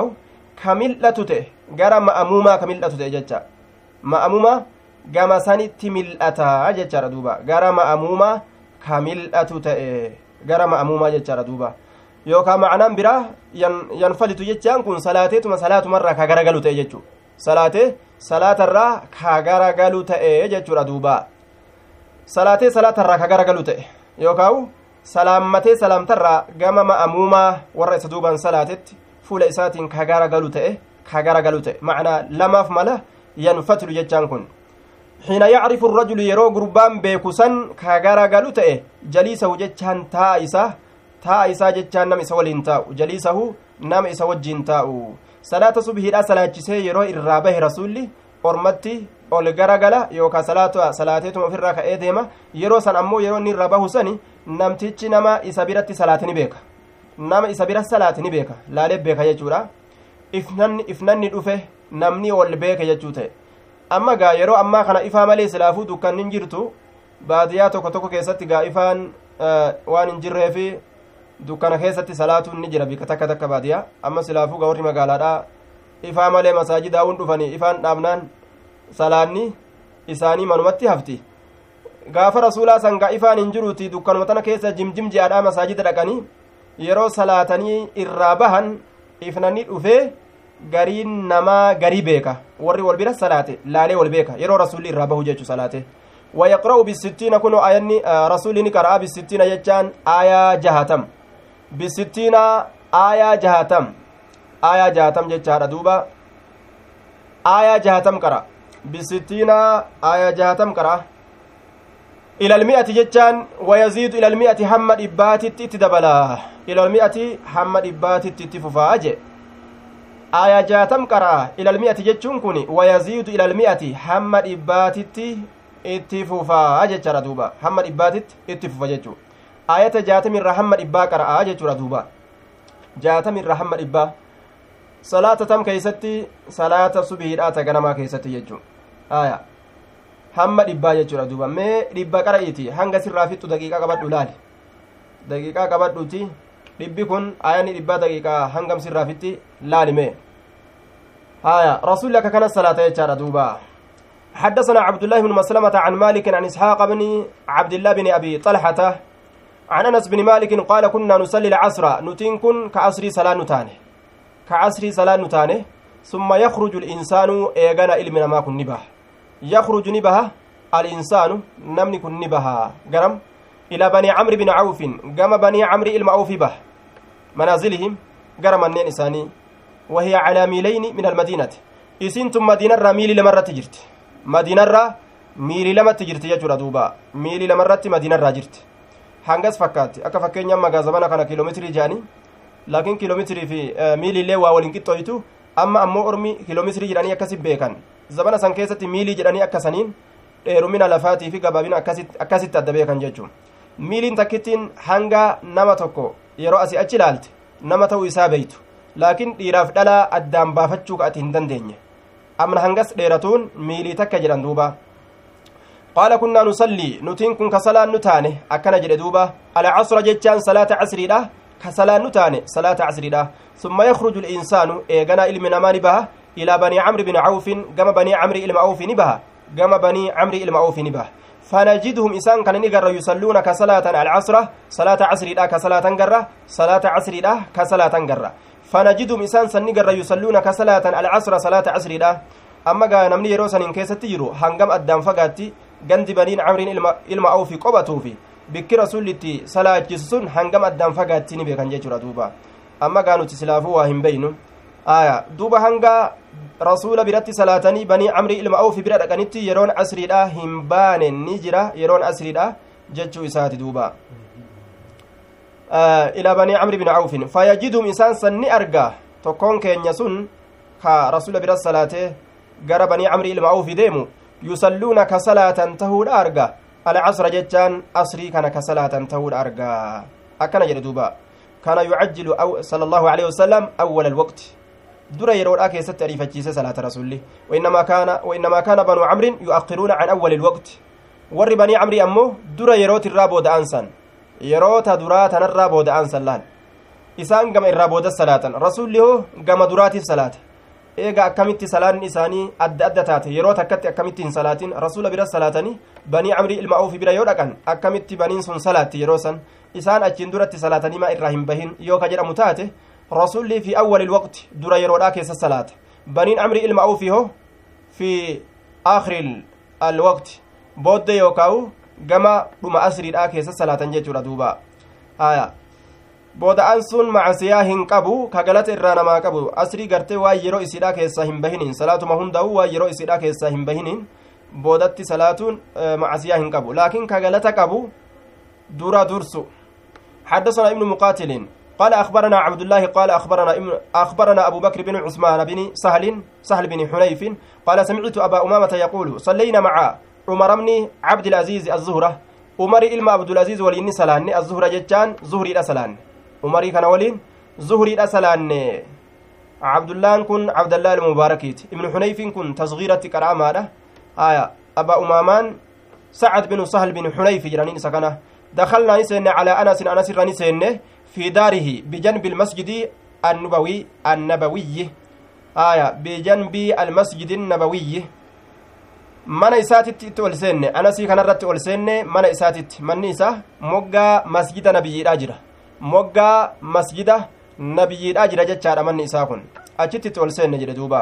كملة تي غرا مأموما كملة تي ججا مأموما غما سانيتي ملأتا ججا دوبا غرا مأموما كملة تي غرا مأموما ججا دوبا yookaan ma'anaan biraa yanfalitu jechaan kun salaateetuma salaatumarraa ka garagalu ta'e jechuu salaatee salaatarraa ka garagalu ta'e jechuudha duuba salaatee salaatarraa ka garagalu ta'e yookaan salaammatee salaamtarraa gama ma'amuumaa warra isa duubaan salaatetti fuula isaatiin ka garagalu ta'e ka garagalu ta'e ma'anaa lamaaf mala yanfatilu jechaan kun xiina yacrifu rajulu yeroo gurbaan beeku san ka garagalu ta'e jaliisahu jechaan taa isaa taa isaa jechaan nama isa waliin taa'u jaliisahu nama isa wajjiin taa'u salaata subhiidha salaachisee yeroo irraa bahe rasuulli ormatti ol garagala yookaan salaata salaateetuma ofirraa ka'ee deema yeroo san ammoo yeroo inni irraa bahu sani namtichi nama isa biratti salaatini beeka nama isa bira salaatini beeka laalee beeka jechuudha ifnanni ifnanni dhufe namni ol beeke jechuu ta'e amma gaa yeroo ammaa kana ifaa malee silaafuu dukkanni hin jirtu baadiyyaa tokko tokko keessatti gaa ifaan waan hin jirreefi dukkana keessatti salaatuun ni jira bika takka takka baadiyaa amma silaafuu gaa warri magaalaadhaa ifaa malee masaajidaawun dhufanii ifaan dhaabnaan salaanni isaanii manumatti hafti gaafa rasuulaa sangaa ifaan hin jiruuti dukkanuma tana keessa jimjim je'aadhaa masaajida dhaqanii yeroo salaatanii irraa bahan ifnanni dhufee gariin namaa garii beeka warri wal bira salaate laalee wal beeka yeroo rasuulli irraa bahu jechu salaate ويقرأ بالستين كنو آياني رسولي قرأ بالستين يجان آية جهتم بالستين آية جهتم آية جهتم جتشار دوبا آية جهتم قرأ بالستين آية جهتم قرأ إلى المئة جتان ويزيد إلى المئة حمد إبات تتدبلا إلى المئة حمد إبات تتففاج آية جهتم قرأ إلى المئة جتشون كوني ويزيد إلى المئة حمد إبات itti fufaa jechaadha duuba hamma dhibbaatitti itti fufa jechuu ayata jaatamirra hamma dhibbaa qara'aa jechuudha duuba jaatamirra hamma dhibbaa salaata tam keeysatti salaata subiidhaa ta ganamaa keessatti jechuu aya hamma dhibbaa jechuudha duuba mee dhibba qara'iiti hanga sirraa fixxu daqiiqaa qabadhu laali daqiiqaa qabadhuti dhibbi kun ayani dhibbaa daqiiqaa hangam sirraa fixxi laali mee haya rasulli akka kana salaata jechaadha duuba حدثنا عبد الله بن مسلمة عن مالك عن إسحاق بن عبد الله بن أبي طلحة عن أنس بن مالك قال كنا نصلي العصر نتين كن كعصر صلاة نتانه كعصر صلاة نتانه ثم يخرج الإنسان إيغانا إلمنا ما كن نبه يخرج نبه الإنسان نمني كن نبه قرم إلى بني عمرو بن عوف قام بني عمرو إلما عوف به منازلهم قرم النين إساني وهي على ميلين من المدينة إسنتم مدينة ميلي لمرة تجرت madiinarraa miilii lamatti jirti jechuudha duuba miilii lamarratti madiinarraa jirti hangas fakkaatti akka fakkeenyaa magaazabana kana kiiloomeetirii jedhanii laakiin kiiloomeetirii fi miiliillee waa waliin qixxooytu amma ammoo ormi kiiloomeetirii jedhanii akkasi beekan zabana san keessatti miilii jedhanii akkasaniin dheerumina lafaatii fi gabaabina akkasitti adda beekan jechuun miiliin takkittiin hanga nama tokko yeroo asii achi ilaalte nama ta'uu isaa beeytu laakiin dhiiraaf dhalaa addaan baafachuu ati hin dandeenye amna hangas dheeratuun miilii takka jedhan duuba qaala kunnaa nusallii nutiin kun ka salaan nu taane akkana jedhe duuba alcasra jechaan salaata casriidha ka salaan nu taane salaata casriidha summa yakruju linsaanu eeganaa ilmi namaa ni baha ilaa banii camri bin cawfin gama banii camri ilma awfi ni baha gama banii camri ilma awfi ni baha فنجدهم إسان كان نقر يصلون كصلاة العصر صلاة عصر لا كصلاة قرة صلاة عصر لا كصلاة قرة فنجدهم إسان سنقر يصلون كصلاة العصر صلاة عصر لا أما قال نمني يروسن إن كيست تجرو هنقم أدام فقاتي gandi baniin camriin ilma awfi qophatuufi bikki rasulitti salaachisusun hangam addaan fagaatti ni beekan jechuudha duuba amma gaa nuti silaafuu waa hin beynu aya duuba hanga rasuula biratti salaatanii banii camrii ilma awfi bira dhaqanitti yeroon asriidha hin baane ni jira yeroon asriidha jechuu isaati duuba ilaa banii camri bin awfin fayajidum isaan san ni arga tokkoon keenya sun ka rasuula bira salaatee gara banii camrii ilma awfi deemu yusalluuna ka salaatan tahuudha arga alcasra jechaan asrii kana ka salaatan tahuudha arga akkana jedhe duuba kana yucajjilu sala allahu aleyhi wasalam awwala alwaqti dura yeroodha keessatti ariifachiise salaata rasulli wainnamaa kaana wainnamaa kaana banuu camrin yu'akkiruuna can awwali ilwaqti warri banii camrii ammoo dura yerootirraa booda'an san yeroota duraa tanarraa booda'an san laal isaan gama irraa booda salaatan rasulli hoo gama duraatiif salaate eega akkamitti salaanni isaanii adda adda taate yeroo takkatti akkamitti hin salaatin rasula bira salaatanii banii camrii ilma awfi bira yoo dhaqan akkamitti baniin sun salaatti yeroo san isaan achiin duratti salaatanii maa irraa hin bahin yoo ka jedhamu taate rasulli fi awwali ilwaqti dura yeroodhaa keessa salaata baniin camrii ilma awfi hoo fi aakhiri alwaqti booddee yookaa'u gama dhuma asriidhaa keessa salaatan jechuudha duuba haya booda'an sun macasiyaa hin qabu ka galata irraa namaa qabu asrii gartee waan yeroo isiidhaa keessaa hin bahiniin salaatuma hundaa'u waan yeroo isiidhaa keessaa hin bahiniin boodatti salaatuun macasiyaa hin qabu laakiin ka galata qabu dura dursu حدثنا ابن مقاتل قال أخبرنا عبد الله قال أخبرنا ابن أخبرنا أبو بكر بن عثمان بن سهل سهل بن حنيف قال سمعت أبا أمامة يقول صلينا مع عمر بن عبد العزيز الزهرة عمر إلما عبد العزيز ولين سلان الزهرة جتان زهري الأسلان عمري كان ولين زهري الأسلان عبد الله كن عبد الله المباركيت ابن حنيف كن تصغيرة كرامة آية أبا أمامان سعد بن سهل بن حنيف جرانين سكنه دخلنا نسين على أنس أنس رنسين في داره بجنب المسجد النبوي النبوي آية بجنب المسجد النبوي من إساتت أولسين أنسي كان رت أولسين من إساتت من إسا مقا مسجد نبي الأجر مقا مسجد نبي الأجر جتشار من إسا كن أجت أولسين نجد دوبا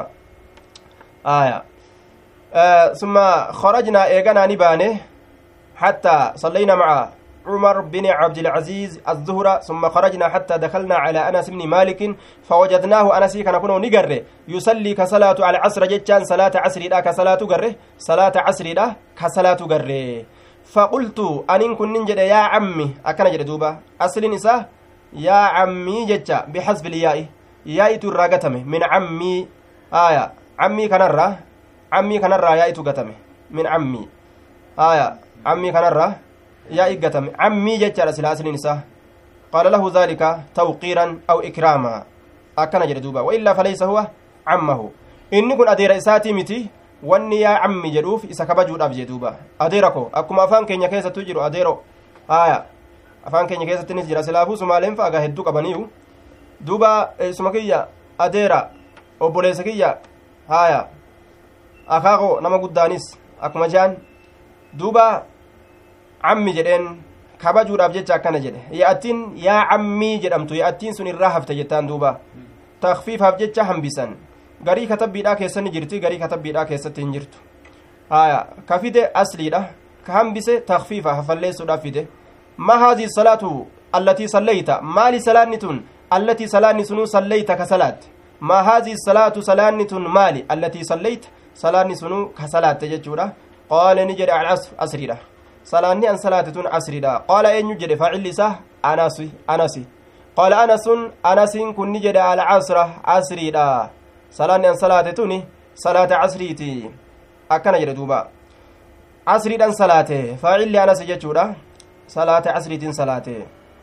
آية آه ثم خرجنا إيغانا نبانه حتى صلينا مع عمر بن عبد العزيز الزهرة ثم خرجنا حتى دخلنا على أنس بن مالك فوجدناه أنس كان كنو نقره يصلي كصلاة على عصر جتان صلاة عصر لا كصلاة قره صلاة عصر لا كصلاة قره فقلت أن كن ننجد يا عمي أكن جد دوبا أصل نساء يا عمي جتا بحسب الياء ياء تراغتمه من عمي آية عمي كنرة عمي كنرة ياء تغتمه من عمي آية عمي كنرة yaa iggatame cammii jechaadha sila asliin isaa qaala lahu daalika tawqiiran aw ikraama akkana jedhe duuba waillaa falaysa huwa cammahu inni kun adeera isaatii miti wanni yaa cammi jedhuuf isa kabajuudhaaf jee duuba adeera ko akkuma afaan keenya keessattu jiru adeero aya afaan keenya keessattinis jira silaafuu sumaaleen faagaa hedduu qabaniiyu duuba isuma kiyya adeera obboleessa kiyya haya akaako nama guddaanis akkuma jean duuba cammi jedheen kabajuudhaaf jecha akkana jedhe yaa'attiin yaa cammii jedhamtu yaa'attiin sun irraa hafte jettaan duuba takfiifaaf jecha hambisan garii katabbiidhaa keessatti jirti garii katabbiidhaa keessatti hin jirtu haya ka fide asliidha ka hambise takfiifa hafalleessuudhaaf fide ma haadii salaatu allatii sallayta maali salaanni tun allatii salaanni sunuu sallayta ka salaatte ma haadii salaatu salaanni tun maali allatii sallayta salaanni sunuu ka salaatte jechuudha qaala ni jedhe alcasr asriidha salaanni an salaate tun asriidha qaala eenyu jedhe faacilli isaa anasi anasi qaala anasun anasiin kun ni jedhe alcasra asriidha salaanni an salaate tuni salaata casriiti akkana jedhe duuba casriidhan salaate faacilli anasi jechuudha salaata casriitiin salaate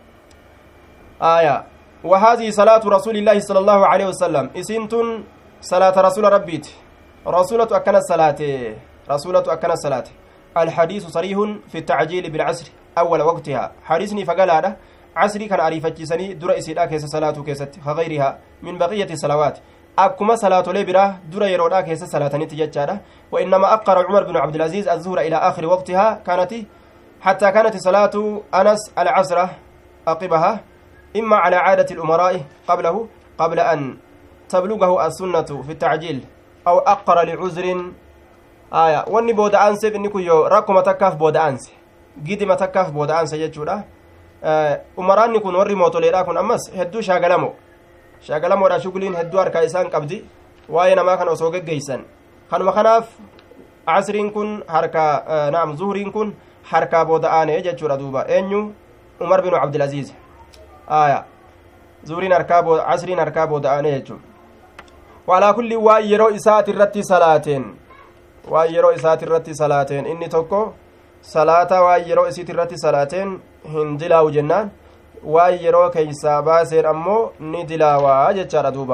aya وهذه صلاة رسول الله صلى الله عليه وسلم إسنتن صلاة رسول ربيت رسولة أكن الصلاة رسولة أكن الصلاة الحديث صريح في التعجيل بالعصر أول وقتها حديثني فقال هذا عصري كان أريفتشسني در إسيدا كيس صلاة كيست كغيرها من بقية الصلوات أكما صلاة لبرة در يرودا كيس صلاة نتججارة وإنما أقر عمر بن عبد العزيز الزهر إلى آخر وقتها كانت حتى كانت صلاة أنس العصر أقبها إما على عادة الأمراء قبله قبل أن تبلغه السنة في التعجيل أو أقر لعذر aya wanni booda'aanseef inni kun yoo rakkuma takkaaf booda'aanse gidima takkaaf booda'aanse jechuudha umaraanni kun warri mootoleedha kun ammas hedduu shaagalamo shagalamoodha shuguliin hedduu harkaa isaan qabdi waa'ee namaa kana osoo geggeeysan kanuma kanaaf casriin kun harkaa naam zuhriin kun harkaa booda aanee jechuudha duuba eenyu umar binu cabdilaziiz aya zuhriin harkaa booda casriin harkaa booda aanee jechuudha walaa kulli waan yeroo isaati irratti salaateen waan yeroo isaati irratti salaateen inni tokko salaata waan yeroo isiit irratti salaateen hin dilaawu jennaan waan yeroo keeysaa baaseen ammoo ni dilaawaa jechaadha duuba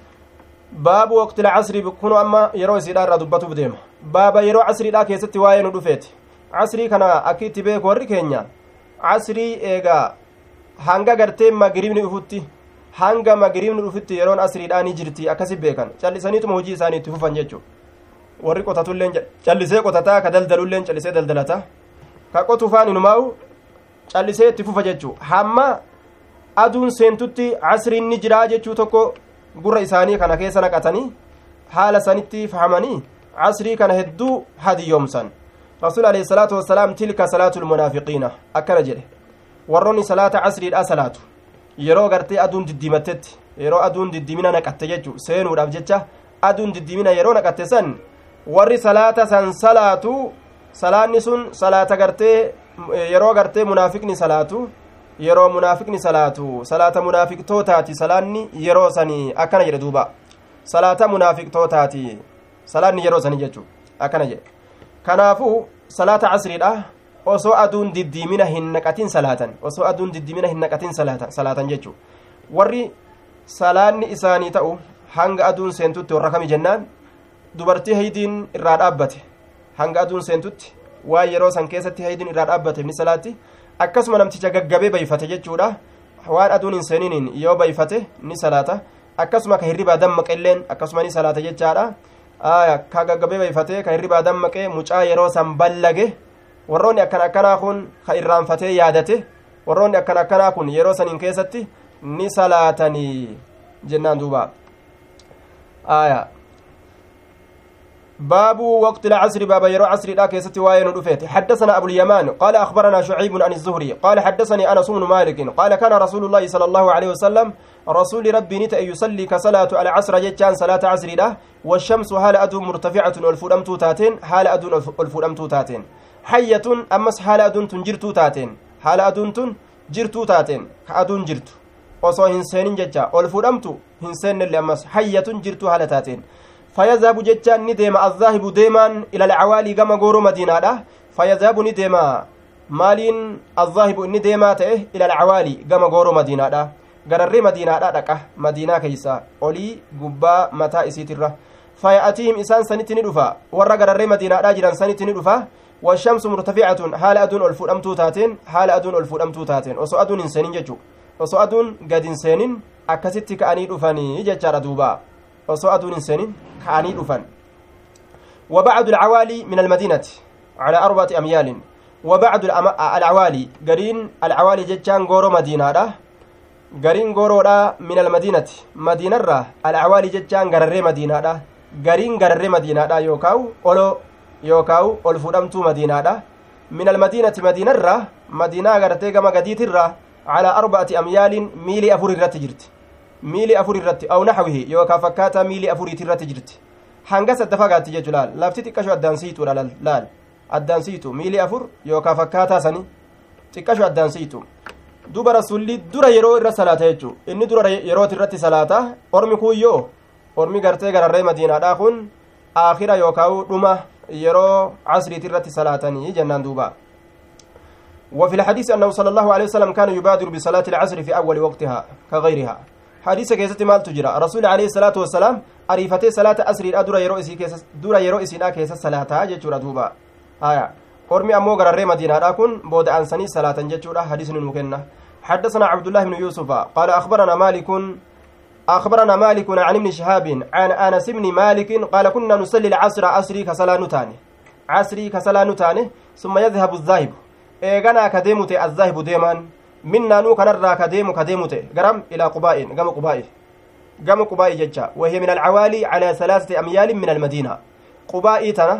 baabu waqtila casrii kunu amma yeroo isiidha irraa dubbatuuf deema baaba yeroo casriidha keessatti waa'ee nu dhufeeti casrii kana akki itti beeku warri keenya casrii eegaa hanga gartee magribni dhufutti hanga magribni dhufutti yeroon asriidhaa ni jirti akkasi beekan callisaniituma hojii isaanii itti fufan jechuu warri qotatulleen callisee qotataa ka daldalulleen callisee daldalata ka qotufaan inumaa'u callisee itti fufa jechuu hamma aduun seentutti casriin ni jiraa jechuu tokko gurra isaanii kana keessa naqatanii haala sanitti fahamanii casrii kana hedduu hadiyyoomsan rasuul alayhi salaatu wassalaam tilka salaatu lmunaafiqiina akkana jedhe warroonni salaata casriidha salaatu yeroo gartee aduun diddiimattetti yeroo aduun diddiimina naqatte jechu seenuudhaaf jecha aduun diddiimina yeroo naqatte san warri salaata san salaatu salaanni sun salaata gartee yeroo gartee munaafiqni salaatu yeroo munaafiqni salaatu salaata munaafiqtootaati salaanni yeroo sanii akkana jedhe duuba salaata munaafiqtootaati salaanni yeroo sanii jechuu akkana jedhe kanaafuu salaata casriidha osoo aduun diddiimina hin naqatin salaatan osoo aduun diddiimina hin naqatin salaatan salaatan jechuu warri salaanni isaanii ta'u hanga aduun seentutti warra kami jennaan dubartii haydiin irraa dhaabbate hanga aduun seentutti waan yeroo san keessatti haydiin irraa dhaabbate ni salaatti akkasuma namticha gaggabee bayfate jechuudha waan aduun hin seeniiniin yoo bayfate ni salaata akkasuma ka hirribaa dammaqelleen akkasuma ni salaata jechaadha ka gaggabee bayfatee ka hirribaa dammaqee mucaa yeroo san ballage warroonni akkan akkanaa kun ka irraanfatee yaadate warroonni akkan akkanaa kun yeroo saniin keessatti ni salaatanii jennaan duuba aya باب وقت العصر باب يرو عصر لا كيستي واين دفيت حدثنا ابو اليمان قال اخبرنا شعيب عن الزهري قال حدثني انس بن مالك قال كان رسول الله صلى الله عليه وسلم رسول ربي نتا يصلي كصلاه العصر جتان صلاه عصر له والشمس حال ادو مرتفعه والفدمت تاتين حال ادو الفدمت تاتين حيه امس حال ادو تنجرتو تاتين حال ادو تنجرتو تاتين كادون جرتو osoo hin seenin jecha ol fudhamtu hin seennelle ammas hayyatun jirtu haala taateen فيذهب جتان نديما الذاهب ديما إلى العوالي كما غورو مدينة فيذهب نديما مالين الذاهب نديما تأه إلى العوالي كما غورو مدينة غرري مدينة دقة مدينة كيسا أولي قبا متى إسيترة فيأتيهم إسان سنت ندفا ورى غرري مدينة جيران سنت ندفا والشمس مرتفعة حال أدون ألفود أمتو تاتين حال أدون ألفود أمتو تاتين وسو أدون إنسانين ججو وسو أدون قد إنسانين أكستك أني دفاني ججار دوبا osoo aduun hin seenin ka'anii dhufan وبعد العوالي من المدينة على أربعة أميال وبعد العوالي قرين العوالي جتشان غورو مدينة ده قرين غورو ده من المدينة مدينة را العوالي جتشان غرري مدينة ده قرين غرري مدينة ده يوكاو أولو يوكاو ألفودمتو مدينة ده من المدينة مدينة را مدينة غرتي كما قديت را على أربعة أميال ميلي أفور الرتجرت miili afur irratti aw naxwihi yookaa fakkaataa miili afuriiti irratti jirti hanga sadda fagaatti jechu laal lafti xiqqasho addaan siituudha laal addaan siitu miili afur yookaa fakkaataa sani xiqqasho addaan siitu duba rasulli dura yeroo irra salaata jechu inni dura yerooti irratti salaata ormi kuuyyoo ormi gartee gararree madiinaadhaa kun aakhira yookaa dhuma yeroo casriiti irratti salaatanii jennaan duuba وفي الحديث أنه صلى الله عليه وسلم كان يبادر بصلاة العصر في أول وقتها كغيرها حديث كيست مال تجرى رسول عليه الصلاة والسلام أريفتي صلاة أسر الأدرى يرو إسي كيس دورا يرو إسينا كيس صلاة جتشورا دوبا آية أرمي أمو غرر مدينة راكن بود أنساني صلاة جتشورا حديث مكنة حدثنا عبد الله بن يوسف قال أخبرنا مالك أخبرنا مالك عن ابن شهاب عن أنس بن مالك قال كنا نصلي العصر عصري كصلاة نتاني عصري كصلاة نتاني ثم يذهب الذاهب إيغانا كديمت الذاهب ديمان minnaanuu kanarraa ka deemu ka deemu ta'e garam ilaa qubaa'in gama qubaa'i gama qubaa'i jecha wahiya min alcawaalii calaa salaasati amyaalin min almadiina qubaa'ii tana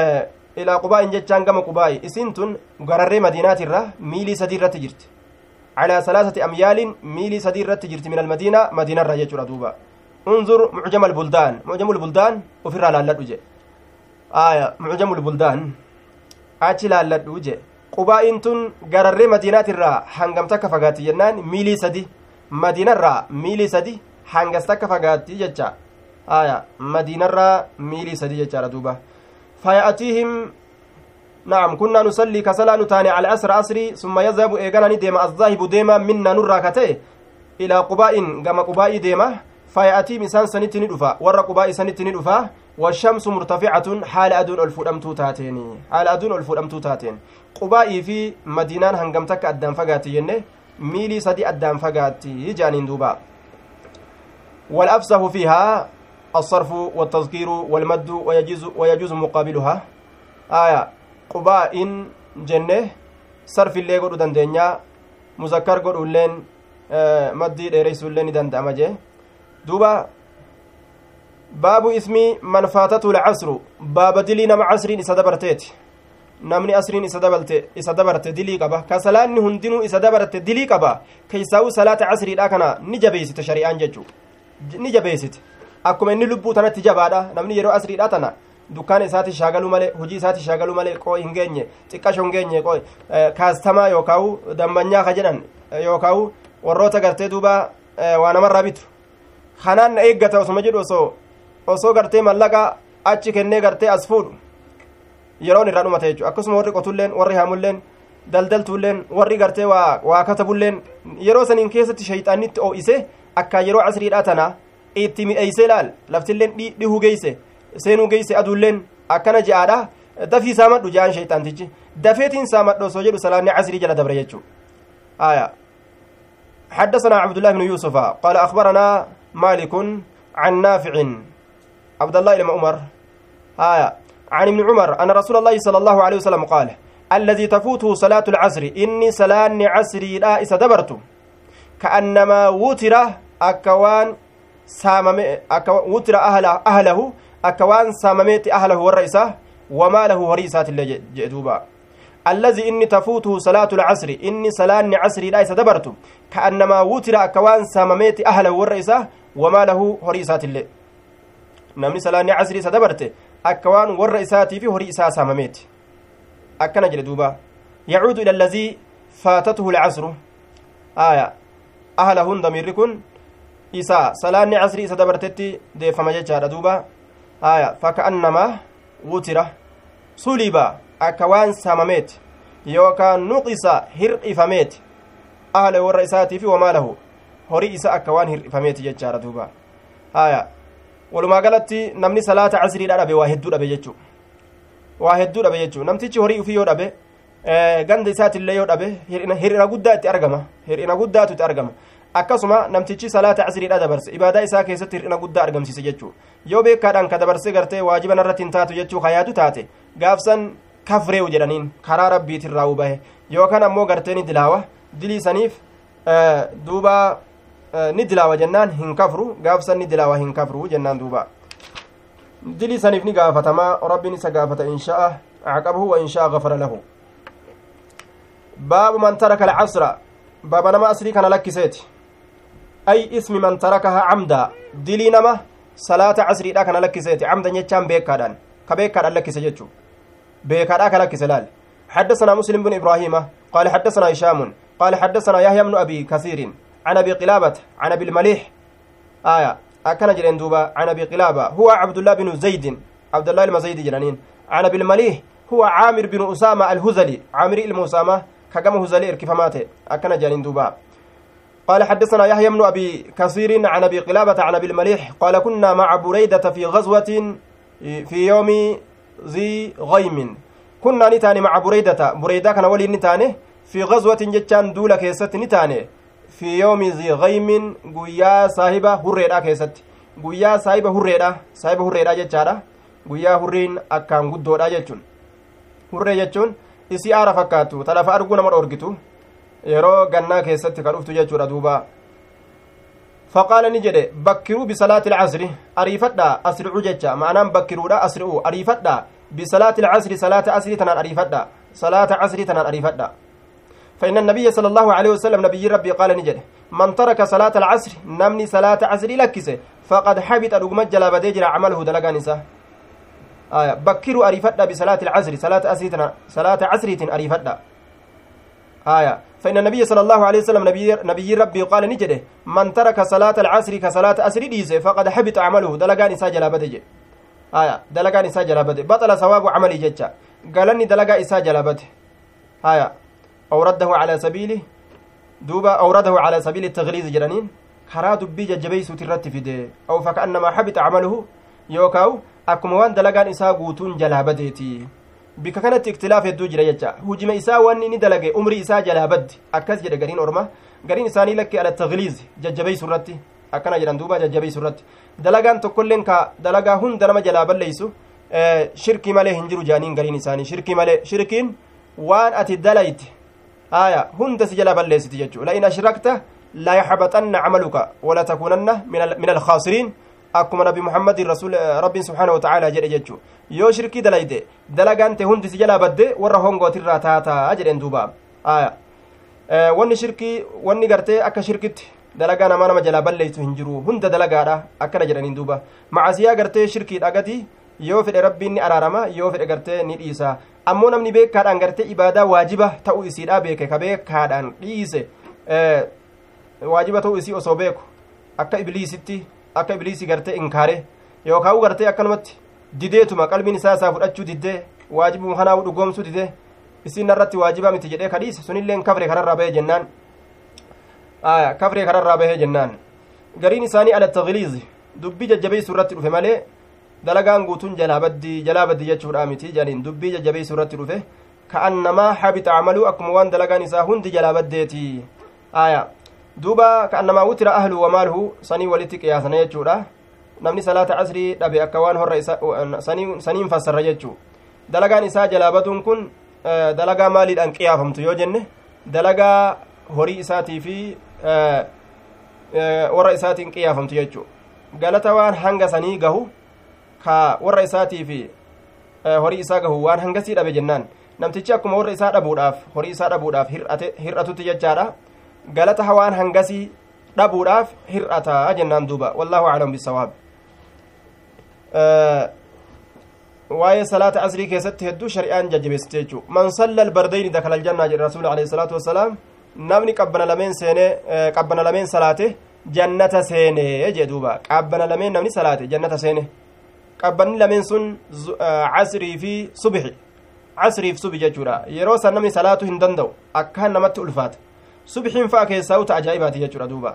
ilaa qubaa'in jechaan gama qubaa'i isiin tun gararree madiinaatirra miilii sadii irratti jirti calaa salaasati amyaalin miilii sadii irratti jirti min almadiina madiinarra jechuudha duuba unzur mucjama albuldaan mucjamu lbuldaan ufirraa laalladhu je aya mucjamu lbuldaan achi laalladhu je qubaa'iin tun gararree madiinaatirraa hangam takka fagaatti jennaan miilii sadi madiinarraa miilii sadi hangas takka fagaatti jecha aya madiinarraa miilii sadi jechaadha duuba faya'atiihim نعم كنا نصلي كسلا نتاني على أسر أسري ثم يذهب إيغانا ديما الذاهب ديما منا نرى كتئ إلى قباء كما قباء ديما فيأتي مسان سنتني دفا ور قباء سنتني دفا والشمس مرتفعة حال أدون الفؤمتو تاتين حال أدون الفؤمتو تاتين قباء في مدينة هنغمتك أدام فقاتي ينه ميلي سدي أدام فقاتي جانين دوبا والأفسه فيها الصرف والتذكير والمد ويجوز ويجوز مقابلها آية qubaa'in jenne sarfillee godhu dandeenya muzakkar godhuilleen maddii dheereysuillee ni danda'ama jee duuba baabu ismii man faatatu lcasru baaba dilii nama casriin isa dabarteeti namni asriin isa dabalte isa dabarte dilii qaba ka salaanni hundinuu isa dabarte dilii qaba keeysaa'u salaata casriidha kana ni jabeeysite shari'aan jechu ni jabeeysite akkuma inni lubbuu tanatti jabaadha namni yeroo asriidha tana dukkaana isaati shaagalu malee hojii isaati shaagalu malee qoo hin geenye xiqqasho hin geenye qoo kaastamaa yookaawu dambanyaa ka jedhan yookaawu warroota gartee duuba waa namarraa bitu kanaan na eeggata osuma jedhu osoo osoo gartee mallaqa achi kennee gartee as fuudhu yeroon irraa dhumate jechu akkasuma warri qotulleen warri haamulleen daldaltuulleen warri gartee waa waa katabulleen yeroo saniin keessatti shayxaannitti oo'ise akka yeroo casriidhaa tana itti midheeyse laal laftilleen dhihuu geeyse seenuu geeyse aduulleen akkana je'aadha dafii saamadhu je'an shayxaantichi dafeetiin saamadhu osoo jedhu salaanni casrii jala dabre jechuu aya حدثنا عبد الله بن يوسف قال أخبرنا مالك عن نافع عبد الله بن عمر آية عن ابن عمر أن رسول الله صلى الله عليه وسلم قال الذي تفوته صلاة العصر إني صلاة عصري لا إسدبرت كأنما وتر أكوان سامم أكو وتر أهل أهله أكوان سامميت أهله والرئيسة وما له هريسات اللي جدوبا الذي إني تفوته صلاة العصر إني صلاة عصري لا إسدبرت كأنما وتر أكوان سامميت أهله والرئيسة وما له هريسات اللي namni salaanni casrii isa dabarte akka waan warra isaatii fi horii isaa saamameeti akkana jedhe duuba yacuudu ila allazii faatatuhu lcasru aya ahlahun damiirri kun isa salaanni casrii isa dabartetti deeffama jechaadha duuba aya faka'annamaa wutira suliba akka waan saamameeti yookaan nuqisa hir'ifameeti ahla warra isaatii fi wamaalahu horii isa akka waan hir'ifameeti jechaadha duuba aya walumaa galatti namni salaata casriidha dhabe waa hedduu dhabe jechuu waa hedduu dhabe jechuu namtichi horii ufii yoo dhabe ganda isaatillee yoo dhabe hir'ina guddaa itti argama hir'ina guddaatu itti argama akkasuma namtichi salaata casriidha dabarse ibaadaa isaa keessatti hir'ina guddaa argamsiise jechuu yoo beekaadhaan ka dabarse gartee waajiba narratti hin taatu jechuu kayaadu taate gaafsan kafreewu jedhaniin karaa rabbiitirraa ubahe yookaan ammoo gartee ni dilaawa dilii saniif duuba ni dilaawa jennaan hin kafru gaafsan ni dilaawa hin kafru jennaan duuba dilii saniif ni gaafatamaa rabbiin isa gaafata insha'a caqabahu wa insha'a gafara lahu baabu man taraka alcasra baaba nama asrii kana lakkiseeti ay ismi man tarakaha camda dilii nama salaata casriidha kana lakkiseeti camdan jechaan beekaadhaan ka beekaadhaan lakkise jechuu beekaadhaa ka lakkise laal حدثنا مسلم بن إبراهيم قال حدثنا هشام قال حدثنا يحيى بن أبي كثير عن ابي قلابه عن ابي المليح آية أكن جرين دوبا عن ابي قلابه هو عبد الله بن زيد عبد الله المزيد جرانين عن ابي المليح هو عامر بن أسامة الهزلي عامر المسامة كجم هزلي كفماته أكن جرين دوبا قال حدثنا يحيى بن أبي كثير عن أبي قلابة عن أبي المليح قال كنا مع بريدة في غزوة في يوم ذي غيم كنا نتاني مع بريدة بريدة كان ولي نتاني في غزوة جتان دولة كيست نتاني fi yoomi zigaymin guyyaa saahiba hurreedha keessatti guyyaa saahiba hurreedha saahiba hurreedha jechaadha guyyaa hurriin akkaan guddoodha jechuun hurree jechuun isii aara fakkaattu ta lafa arguu nama dhoorgitu yeroo gannaa keessatti ka dhuftu jechuudha duuba faqaala ni jedhe bakkiruu bisalaati ilcasri ariifadha asri'u jecha ma'anaan bakkiruudha asri'u ariifadha bisalaati ilcasri salaata asrii tanaan ariifadha salaata casrii tanaan ariifadha فإن النبي صلى الله عليه وسلم نبي ربي قال نجد من ترك صلاة العصر نمني صلاة عصر لكسه فقد حبط رقم جلاب ديجر عمله دلقا نساء آية بكروا أريفتا بصلاة العصر صلاة أسريتنا صلاة عصريت أريفتا آية فإن النبي صلى الله عليه وسلم نبي, نبي ربي قال نجده من ترك صلاة العصر كصلاة أسر ديزه فقد حبط عمله دلقا نساء جلاب ديجر آية دلقا نساء جلاب بطل ثواب عملي ججا قالني دلقا إساء جلابته آية أورده على سبيله دوبا أورده على سبيل التغليظ جرانين karaa dubbii jajjabeeysuuti irratti fide aw faka'annamaa habita camaluhu yookaa'u akkuma waan dalagaan isaa guutuun jalaa badeeti bika kanatti iktilaaf hedduu jira jecha hujima isaa wanni inni dalage umrii isaa jalaa baddi akkas jedhe gariin orma gariin isaanii lakke ala tagliiz jajjabeeysu irratti akkana jedhan duuba jajjabeeysu irratti dalagaan tokkolleen ka dalagaa hunda nama jalaa balleeysu shirkii malee hin jiru jaaniin gariin isaanii shirkii malee shirkiin waan ati dalayte haya hunda si jalaa balleessiti jechuu la in ashrakta لا يحبطن عملك ولا تكونن من من الخاسرين akkuma nabi muhammadin rasul rabbiin subxaana watacaala jedhe jechu yoo shirkii dalayde dalagaante hundi si jalaa badde warra hongootirraa taataa jedhen duuba aya wanni shirkii wanni gartee akka shirkitti dalagaa namaa nama jalaa balleeysu hin jiru hunda dalagaadha akkana jedhaniin duuba macasiyaa gartee shirkii dhagati yoo fedhe rabbiin ni araarama yoo fedhe gartee ni dhiisa ammoo namni beekaadhaan gartee ibaadaa waajiba ta'uu isiidha beeke ka beekaadhaan dhiise waajiba ta'uu isii osoo beeku akka ibliisitti akka ibliisii gartee inkaare yookaan gartee akkanumatti dideetuma qalbiin isaa isaa fudhachuu diddee waajibuma kanaa dhugoomsuu didee isiin irratti waajibaa miti jedhee kadhiise sunilleen kafre kanarraa bahee jennaan kafre kanarraa bahee jennaan gariin isaanii ala tagliizi dubbii jajjabeessuu irratti dhufe malee dalagaan guutuun jalaa baddi jalaa baddi jechuudha miti jedhaniin dubbii jajjabeessuu irratti dhufe ka'annamaa habita camaluu akkuma waan dalagaan isaa hundi jalaa baddeeti aayaa duuba ka'annamaa wutira ahlu wamaaluhu sanii walitti qiyaasana jechuudha namni salaata casrii dhabe akka waan horra isa saniin fassarra jechuu dalagaan isaa jalaa baduun kun dalagaa maaliidhaan qiyaafamtu yoo jenne dalagaa horii isaatii fi warra isaatiin qiyaafamtu jechuu galata waan hanga sanii gahu ka warra isaatii fi horii isaa gahu waan hangasii dhabe jennaan namtichi akkuma warra isaa dhabuudhaaf horii isaa dhabuudhaaf hir'atutti jechaadha galata hawaan hangasii dhabuudhaaf hir'ataa jennaan duuba wallaahu aclam bisawaab waa'ee salaata asrii keessatti hedduu shari'aan jajjabeessite jechuu man salla albardayni dakala aljannaa jedhe rasuuli alayhi salaatu wassalaam namni qabbana lameen seene qabbana lameen salaate jannata seene jee duuba qabbana lameen namni salaate jannata seene qabbanni lameen sun casrii fi subixi casriif subi jechuudha yeroo san namni salaatu hin danda'u akkaan namatti ulfaata subxiin fa'a keessaa uta ajaa'ibaati jechuudha duuba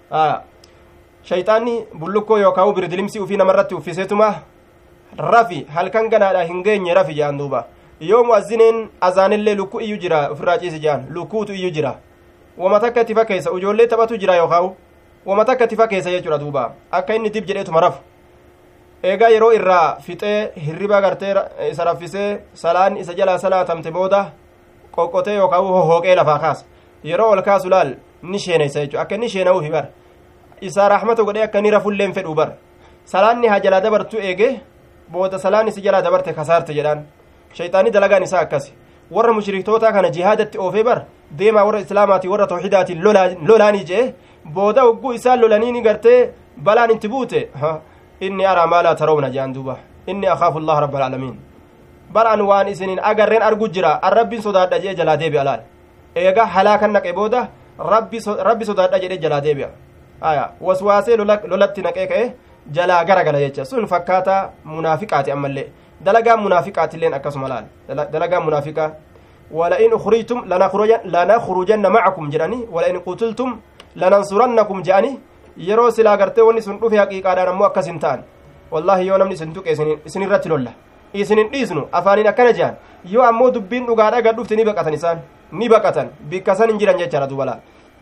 shayxaanni bullukkoo yookaan birdilimsii ufii namarratti uffiseetuma rafi halkan ganaadha hin geenye rafi jedhan duuba yoo mu'azzineen azaanillee lukkuu iyyuu jira ofirraa ciisi jedhan lukkuutu iyyuu jira wama takka itti fakkeessa ijoollee taphatu jira yookaan wama takka itti fakkeessa jechuudha duuba akka inni dib jedheetuma rafu eegaa yeroo irraa fixee hirriba gartee isa raffisee salaan isa jalaa salaatamte booda qoqqotee yookaan hohooqee lafaa kaasa yeroo ol kaasu laal ni sheeneysa jechuudha akka inni sheena'uufi bar isaa raaxmata godhee akka inni rafulleen fedhu bar salaanni haa jalaa dabartu eege booda salaan isi jalaa dabarte kasaarte jedhaan shayxaanii dalagaan isaa akkas warra mushriktootaa kana jihaadatti oofee bar deemaa warra islaamaatii warra tawxidaatiin lolaanii jee booda hogguu isaan lolaniini gartee balaan itti buute inni araa maa laa tarawna jedhan duuba inni akaafu allaha rabba alaalamiin baraan waan isiniin agarreen argu jira an rabbiin sodaadha jee jalaa deebi'a laal eega halaakan naqe booda rabbi sodaadha jedhe jalaa deebi'a aya waswaasee lolatti naqee ka'e jalaa gara gala jecha sun fakkaata munaafiqaati ammallee dalagaan munaafiqaatilleen akkasuma laal dalagaan munaafiqaa ولئن أخرجتم لنخرجن معكم جراني ولئن قتلتم لننصرنكم جاني yeroo silaa gartee wanni sun dhufe haqiiqaadhaan ammoo akkas hin ta'an wallaahi yoo namni isin tuqe isin irratti lolla isin hin dhiisnu afaaniin akkana jehan yoo ammoo dubbiin dhugaadha gad dhufte ni baqatan isaan ni baqatan bikka san hin jiran jechaadha dubalaa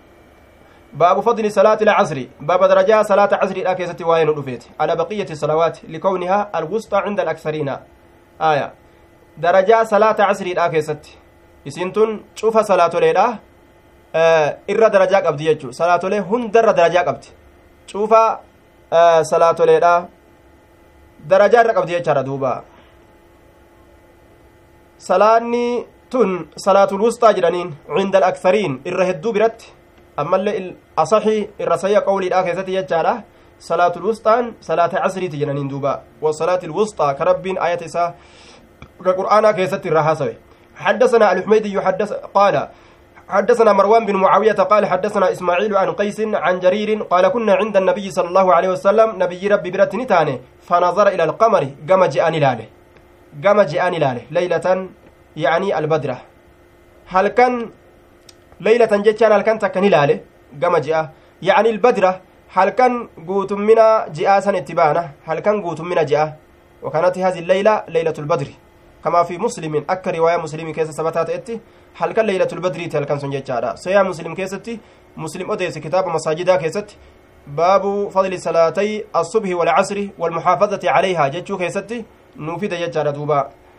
باب فضل صلاة العصر باب درجة صلاة عصر لا كيست وين رفيت على بقية الصلوات لكونها الوسطى عند الأكثرين آية درجة صلاة عصر لا كيست إسنتون شوف صلاة ليلة آه إر درجة قبدي يجو صلاة ليلة هندر درجة قبدي شوف آه صلاة ليلة درجة قبدي يجو دوبا salaanni tun salaatul wusxaa jedhaniin cinda alaksariin irra hedduu biratti ammallee asaxii irra sayya qawliidha keessatti jechaadha salaatul wusxaan salaata casriiti jedhaniin duuba wasalaati lwusxaa ka rabbiin ayata isaa ka qur'aanaa keessatti irra haasawe حدثنا الحميدي حدث قال حدثنا مروان بن معاوية قال حدثنا إسماعيل عن قيس عن جرير قال كنا عند النبي صلى الله عليه وسلم نبي ربي برت نتاني فنظر إلى القمر قام جاءني لاله قام جاءني لاله ليلة يعني البدرة هل كان ليلة جتان هل كان تكني لاله قام جاء يعني البدرة هل كان قوت منا جاء سن اتبانا هل كان قوت منا جاء وكانت هذه الليلة ليلة البدر كما في مسلم أكا رواية مسلم كيس سبتات اتي هل كان ليلة البدر هل كان سنجتشارا سيا مسلم كيستي مسلم أديس كتاب مساجدا كيست باب فضل صلاتي الصبح والعصر والمحافظة عليها جتشو كيستي نوفد جتشارا دوبا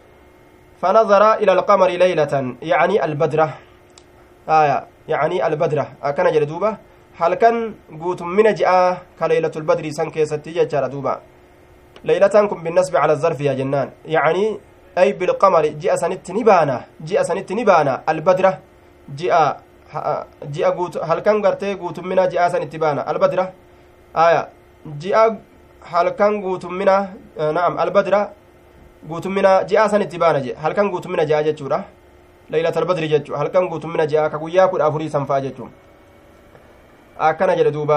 فنظر إلى القمر ليلة يعني البدرة آية يعني البدرة أكن جل دوبا هل كان قوت من جاء كليلة البدر سن كيستي جتشارا دوبا ليلة كن بالنسبة على الظرف يا جنان يعني أي بالقمر جاء سنت نبانا جاء سنت نبانا البدرة جاء جاء قوت هل كان قرتي قوت منا جاء سنت بانا البدرة آية جاء هل كان قوت منا آه نعم البدرة قوت منا جاء سنت بانا جاء هل كان قوت منا جاء جتشورة ليلة البدر جتشو هل كان قوت منا جاء كقويا كل أفري سنفا جتشو أكنا جل دوبا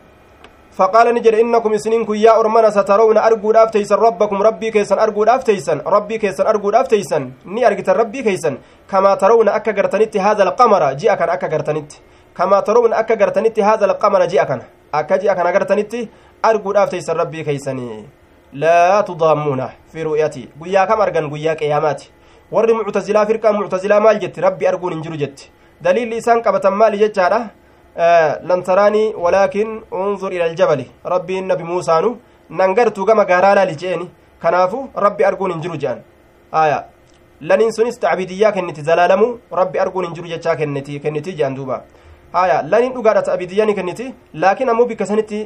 فقال نجر إنكم سنينكم يا أرمنا سترون أرجو أفتيسن ربكم ربي كيسن أرجو أفتيسن ربي كيسن أرجو أفتيسن ني أرجت ربي كيسن كما ترون أكا قرتنت هذا القمر جاء كان أكا قرتنت كما ترون أكا قرتنت هذا القمر جاء كان أكا جاء كان قرتنت أرجو أفتيسن ربي كيسني لا تضامون في رؤيتي قيا كم أرجن قيا قياماتي warri muctazilaa firqaa muctazilaa maal jetti rabbi arguun hin jiru jetti daliilli isaan qabatan maali jechaadha لن تراني ولكن انظر إلى الجبل ربي النبي موسى نو ننقرت كما قارالا لجيني كنافو ربي أرقون انجرو جان آية لن سنس تعبيدية كنتي زلالمو ربي أرقون انجرو جتشا كنتي كنتي جان دوبا آية لن نقارة تعبيدية كنتي لكن أمو بكسنتي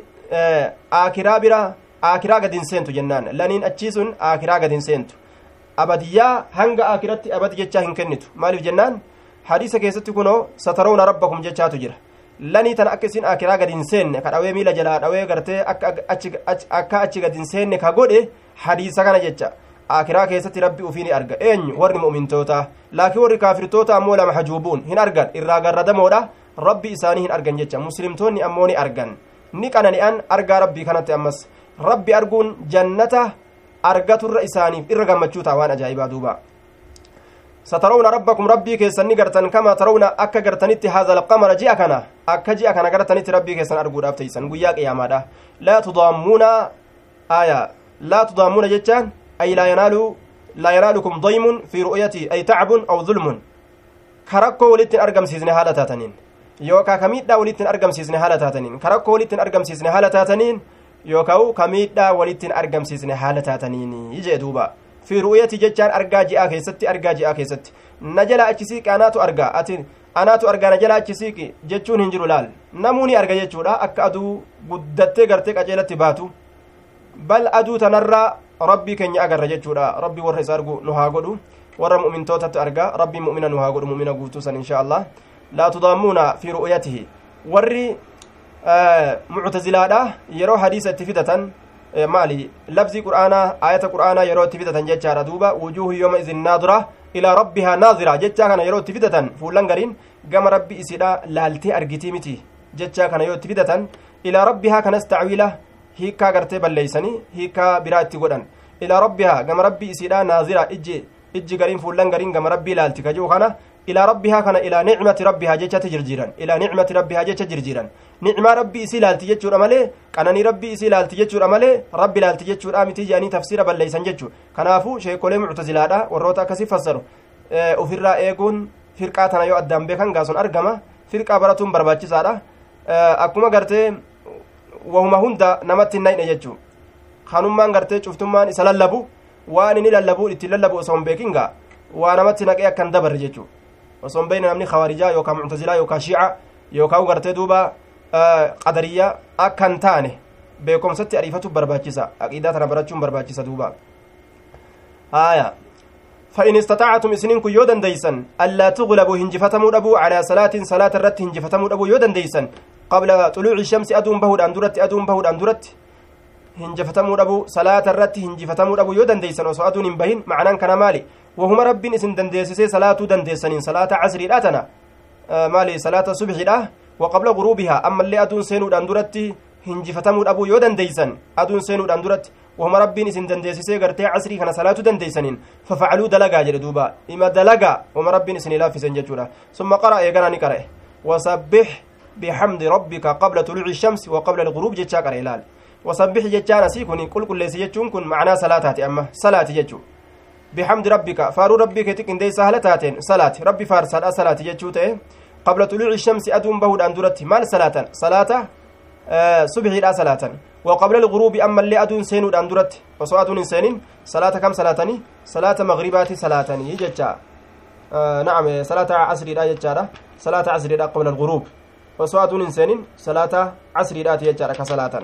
آكرا برا آكرا قد انسينتو جنان لن أتشيسون آكرا قد انسينتو أبدية هنگا آكرتي أبد جتشا هنكنتو مالف جنان حديث كيستي كنو سترون ربكم جتشا تجرى lanii tan akka isin akiraa gad hin seenne ka dhawee miila jalaa dhawee gartee akka achi gad hin seenne ka godhe hadiisa kana jecha akiraa keessatti rabbi ufii ni arga eenyu warri mu'mintoota laakiin warri kaafirtoota ammoo lama hajuubuun hin argan irraa garradamoodha rabbi isaanii hin argan jecha muslimtoonni ammoo ni argan ni qanani'an argaa rabbii kanatti ammas rabbi arguun jannata argaturra isaaniif irra gammachuu ta'a waan ajaa'ibaa duuba سترون ربكم ربي كيسن نغرتن كما ترون أكا غرتنت هذا القمر جاء كنا أكا جاء كنا غرتنت ربي كيسن أرجو أفتيسن قيا قياما لا تضامون آية لا تضامون جتان أي لا ينال لا ينالكم ضيم في رؤيتي أي تعب أو ظلم كركو ولتن أرقم سيزن هالة تاتنين يوكا كميدا ولتن أرقم سيزن هالة تاتنين كركو ولتن أرقم سيزن هالة تاتنين يوكاو كميدا ولتن أرقم سيزن هالة تاتنين يجي دوبا fi ru'yati jechaan argaa ji'aa keessatti argaa ji'aa keessatti na jala achi siiqi anaatu argaa ati anaatu argaa na jala achi siiqi jechuun hin jiru laal namuu ni arga jechuudha akka aduu guddattee gartee qaceelatti baatu bal aduu tanarraa rabbii keenya agarra jechuudha rabbii warra isa argu nu haa godhu warra mu'mintootatti argaa rabbii mu'mina nu haa godhu mu'mina guutuu san insha allah laa tudaamuuna fi ru'yatihi warri muctazilaadha yeroo hadiisa itti fidatan maali labzii qur'aanaa ayata qur'aanaa yeroo itti fidatan jechaadha duuba wujuuhu yooma izin naadira ilaa rabbihaa naazira jechaa kana yeroo itti fidatan fuullan gariin gama rabbi isidha laaltee argitii miti jechaa kana yoo itti fidatan ilaa rabbihaa kanas tacwiila hiikkaa gartee balleeysanii hiikkaa biraa itti godhan ilaa rabbihaa gama rabbi isidha naazira ijji ijji gariin fuullan gariin gama rabbii laalti kajuu kana ilaa rabbihaa kana ilaa nicmati rabbihaa jechatti jirjiiran ilaa nicmati rabbihaa jecha jirjiiran nicmaa rabbii isii laalti jechuudha malee qananii rabbii isii laalti jechuudha malee rabbi laalti jechuudha miti jedhanii tafsiira balleeysan jechuu kanaafuu sheekolee muctazilaadha warroota akkasii fassaru ofirraa eeguun firqaa tana yoo addaan beekan gaason argama firqaa baratuun barbaachisaadha akkuma gartee wahuma hunda namatti hin nayne jechuu kanummaan gartee cuftummaan isa lallabu waan inni lallabu itti lallabu osoo hin beekin gaa waa namatti naqee akkan dabarre jechuu osoo hin beekne namni khawaarijaa yookaan muctazilaa yookaan shiica yookaan gartee duuba qadariyyaa akka hin taane beekumsatti ariifatu barbaachisa aqiidaa tana barachuun barbaachisa duuba haaya فإن استطعتم إسنين كن يودن ديسن ألا تغلبوا هنجفتموا أبو على صلاة صلاة الرت هنجفتموا أبو يودن ديسن قبل طلوع الشمس أدوم بهود أندرت أدوم بهود أندرت هنجفتموا أبو صلاة الرت هنجفتموا أبو يودن ديسن وسو أدون بهن معنى كان مالي وهما رب إسن دنديسسي صلاة دنديسن صلاة عصر الأتنا آه مالي صلاة صبح الأه وقبل غروبها أما اللي أدون سينو أندرت هنجفتموا أبو يودن ديسن أدون سينو أندرت وهم ربين إسن دنديسسي غرتي عصري كان صلاة دنديسنين ففعلوا دلقا جل دوبا إما دلقا وهم ربين إسن لافسن ججورا ثم قرأ يقرأ نقرأ وسبح بحمد ربك قبل طلوع الشمس وقبل الغروب جتشا قرأ إلال وسبح جتشانا سيكوني قل كل ليس جتشون كن معنى صلاة أما صلاة جتشو بحمد ربك فارو ربك تكن دي سهلتاتين صلاة ربي فارسال صلاة جتشو قبل طلوع الشمس أدوم بهود أندرت مال صلاة صلاة آه صبحي لا صلاة وقبل الغروب أما اللي أدون سينو أندرت وسو أدون سينين صلاة كم صلاتني صلاة مغربات صلاتني جتشا آه نعم صلاة عصر لا جتشا صلاة عصر لا قبل الغروب وسو أدون سينين صلاة عصر لا جتشا كصلاة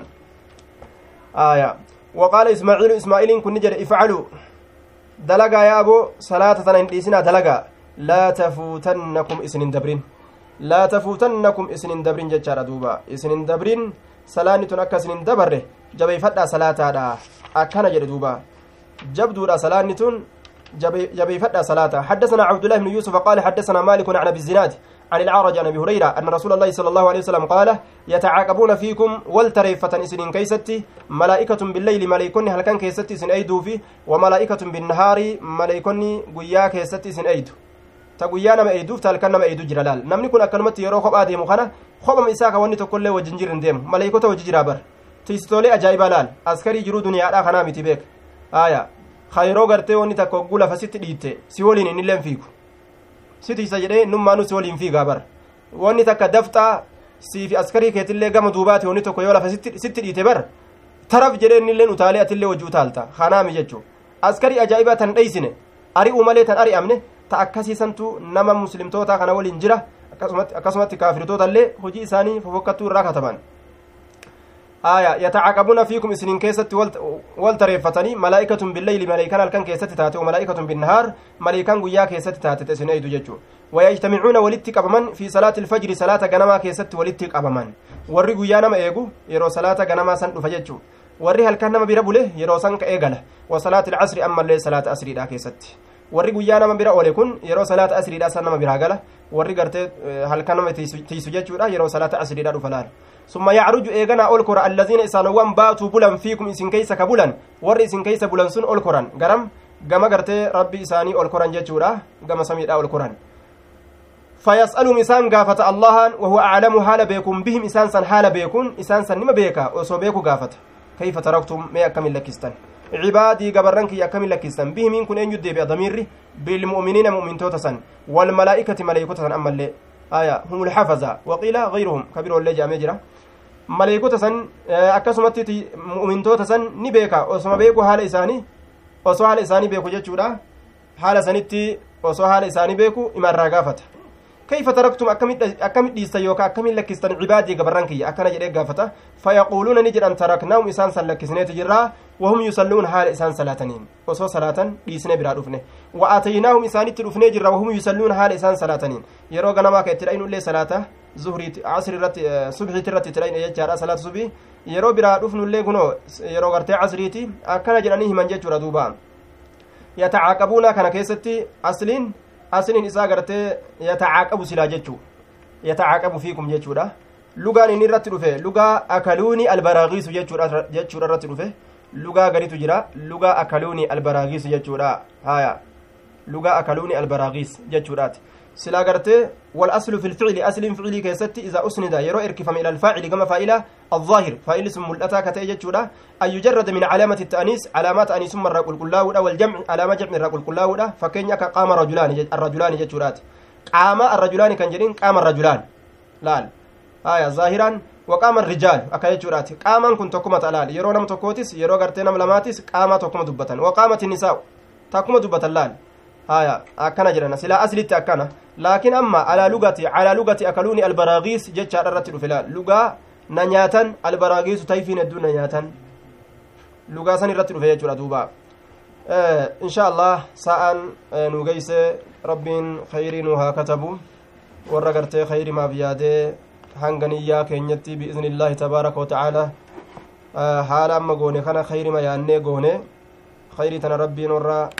آية وقال إسماعيل إسماعيل كن نجر افعلوا دلقا يا أبو صلاة تنين دلقا لا تفوتنكم إسنين دبرين لا تفوتنكم إسنين دبرين جتشا دوبا إسنين دبرين salaanni tun akka isin hin dabarre jabeeyfadhaa salaataadha akkana jedhe duuba jabduudha salaanni tun jabeeyfadhaa salaata حدثنا عبد الله بن يوسف قال حدثنا مالك عن ابي الزناد عن العرج عن ابي هريره ان رسول الله صلى الله عليه وسلم قال يتعاقبون فيكم والتريفة اسنين كيستي ملائكة بالليل ملائكون هل كان كيستي اسن ايدو في وملائكة بالنهار ملائكون قيا كيستي اسن ايدو ta guyyaa nama eeyduuf ta halkan nama eeydu jira laal namni kun akkanumatti yeroo kophaa deemu kana kophama isaa ka wanni tokkollee wajjin jirin deemu maleeykota wajji jira bar tiistoolee ajaa'ibaa laal askarii jiruu duniyaadhaa kanaa miti beek aya ka yeroo gartee wanni takka hogguu lafa sitti dhiitte si waliin innilleen fiigu si tiisa jedhee nummaanuu si waliin fiigaa bar wanni takka dafxaa siifi askarii keetillee gama duubaati wanni tokko yoo lafa sitti dhiite bar taraf jedhee innilleen utaalee atillee wajji utaalta kanaami jechuu askarii ajaa'ibaa tan dheeysine ari'uu malee tan ari'amne ta akkasiisantu nama muslimtoota kana waliin jira akkasumatti kaafirtoota illee hojii isaanii fofokkattuu irraa kataban aya yatacaqabuuna fiikum isinin keessatti wal tareeffatanii malaa'ikatun billeyli maleykan halkan keessatti taate wamalaa'ikatun binnahaar maleykan guyyaa keessatti taate isin eydu jechuu wayajtamicuuna walitti qabaman fi salaati ilfajri salaata ganamaa keessatti walitti qabaman warri guyyaa nama eegu yeroo salaata ganamaa san dhufa jechuu warri halkan nama bira bule yeroo san ka eegala wa salaati ilcasri ammallee salaata asriidha keessatti warri guyyaa nama bira oole kun yeroo salaata asriidha san nama biraa gala warri gartee halkan nama tiisu jechuudha yeroo salaata asriidha dhufa laal summa yacruju eeganaa ol kora allaziina isaanowwan baatuu bulan fiikum isin keeysa ka bulan warri isin keeysa bulan sun ol koran garam gama gartee rabbi isaanii ol koran jechuudha gama samiidha ol koran فيسألهم إسان قافة الله وهو أعلم حال بيكم بهم إسان سن حال بيكون إسان سن نما بيكا وسو بيكو قافة كيف تركتم ما أكمل لكستان عبادي قبرنك أكمل لكستان بهم إن كن أن يدي بضمير بالمؤمنين مؤمن توتسن والملائكة ملائكة أما اللي آية هم الحفظة وقيل غيرهم كبير والله جامع جرا ملائكة سن أكسمت مؤمن توتسن نبيكا وسما بيكو حال إساني osoo haala isaanii beeku jechuudha haala sanitti osoo haala isaanii beeku imarraa gaafata كيف تركتم أكمل ديستا يوكا أكمل لكستان عبادي قبران كي أكنا جريك قافتا فيقولون نجر أن تركناهم إسان سلكسنة تجرا وهم يصلون حال إسان صلاتنين وصو صلاة ديسنة برا رفنة وآتيناهم إسان ترفنة جرا وهم يصلون حال إسان صلاتنين يرو غنما كترين اللي صلاة زهري عصر رت صبحي ترت ترين يجارا صلاة صبحي yeroo biraa dhufnu illee kunoo yeroo gartee casriiti akkana jedhanii himan jechuudha duuba yatacaaqabuuna kana keessatti asliin asliin isaa gartee yatacaaqabu silaa jechuu yatacaaqabu fiikum jechuudha lugaan inni irratti dhufe lugaa akaluuni albaraagiisu jechuudha jechuudha irratti dhufe lugaa gaditu jira lugaa akaluuni albaraagiisu jechuudha haya lugaa akaluuni albaraagiis jechuudhaati silaa gartee والأصل في الفعل أصل فعلي كيستي إذا أسند يرو إركفم إلى الفاعل كما فاعل الظاهر فاعل اسم ملأتا كتأجد شودا أن يجرد من علامة التأنيس علامات أنيس من رقل كلاو والجمع علامة جمع رقل كلاو فكين يكا قام رجلان الرجلان جتشورات قام الرجلان كان جرين قام الرجلان لال آية ظاهرا وقام الرجال أكا جتشورات قاما كنت تكما تلال يرو نم تكوتس يرو غرتي نم لماتس قام تكما دبتا وقامت النساء تكما دبتا لال haya akkana jedhana silaa aslitti akkana laakiin amma alaa lugati alaa lugati akaluuni albaraagiis jechaadha irratti dhufe laal lugaa na nyaatan albaraagiisu tayfiin hedduu na nyaatan lugaa san irratti dhufe jechuudha duuba insha allah sa'aan nu geyse rabbiin khayrii nu haa katabu warra gartee khayrimaaf yaadee hanga niyyaa keenyatti biizni illaahi tabaaraka watacaala haala amma goone kana khayrima yaannee goone khayrii tana rabbiin warra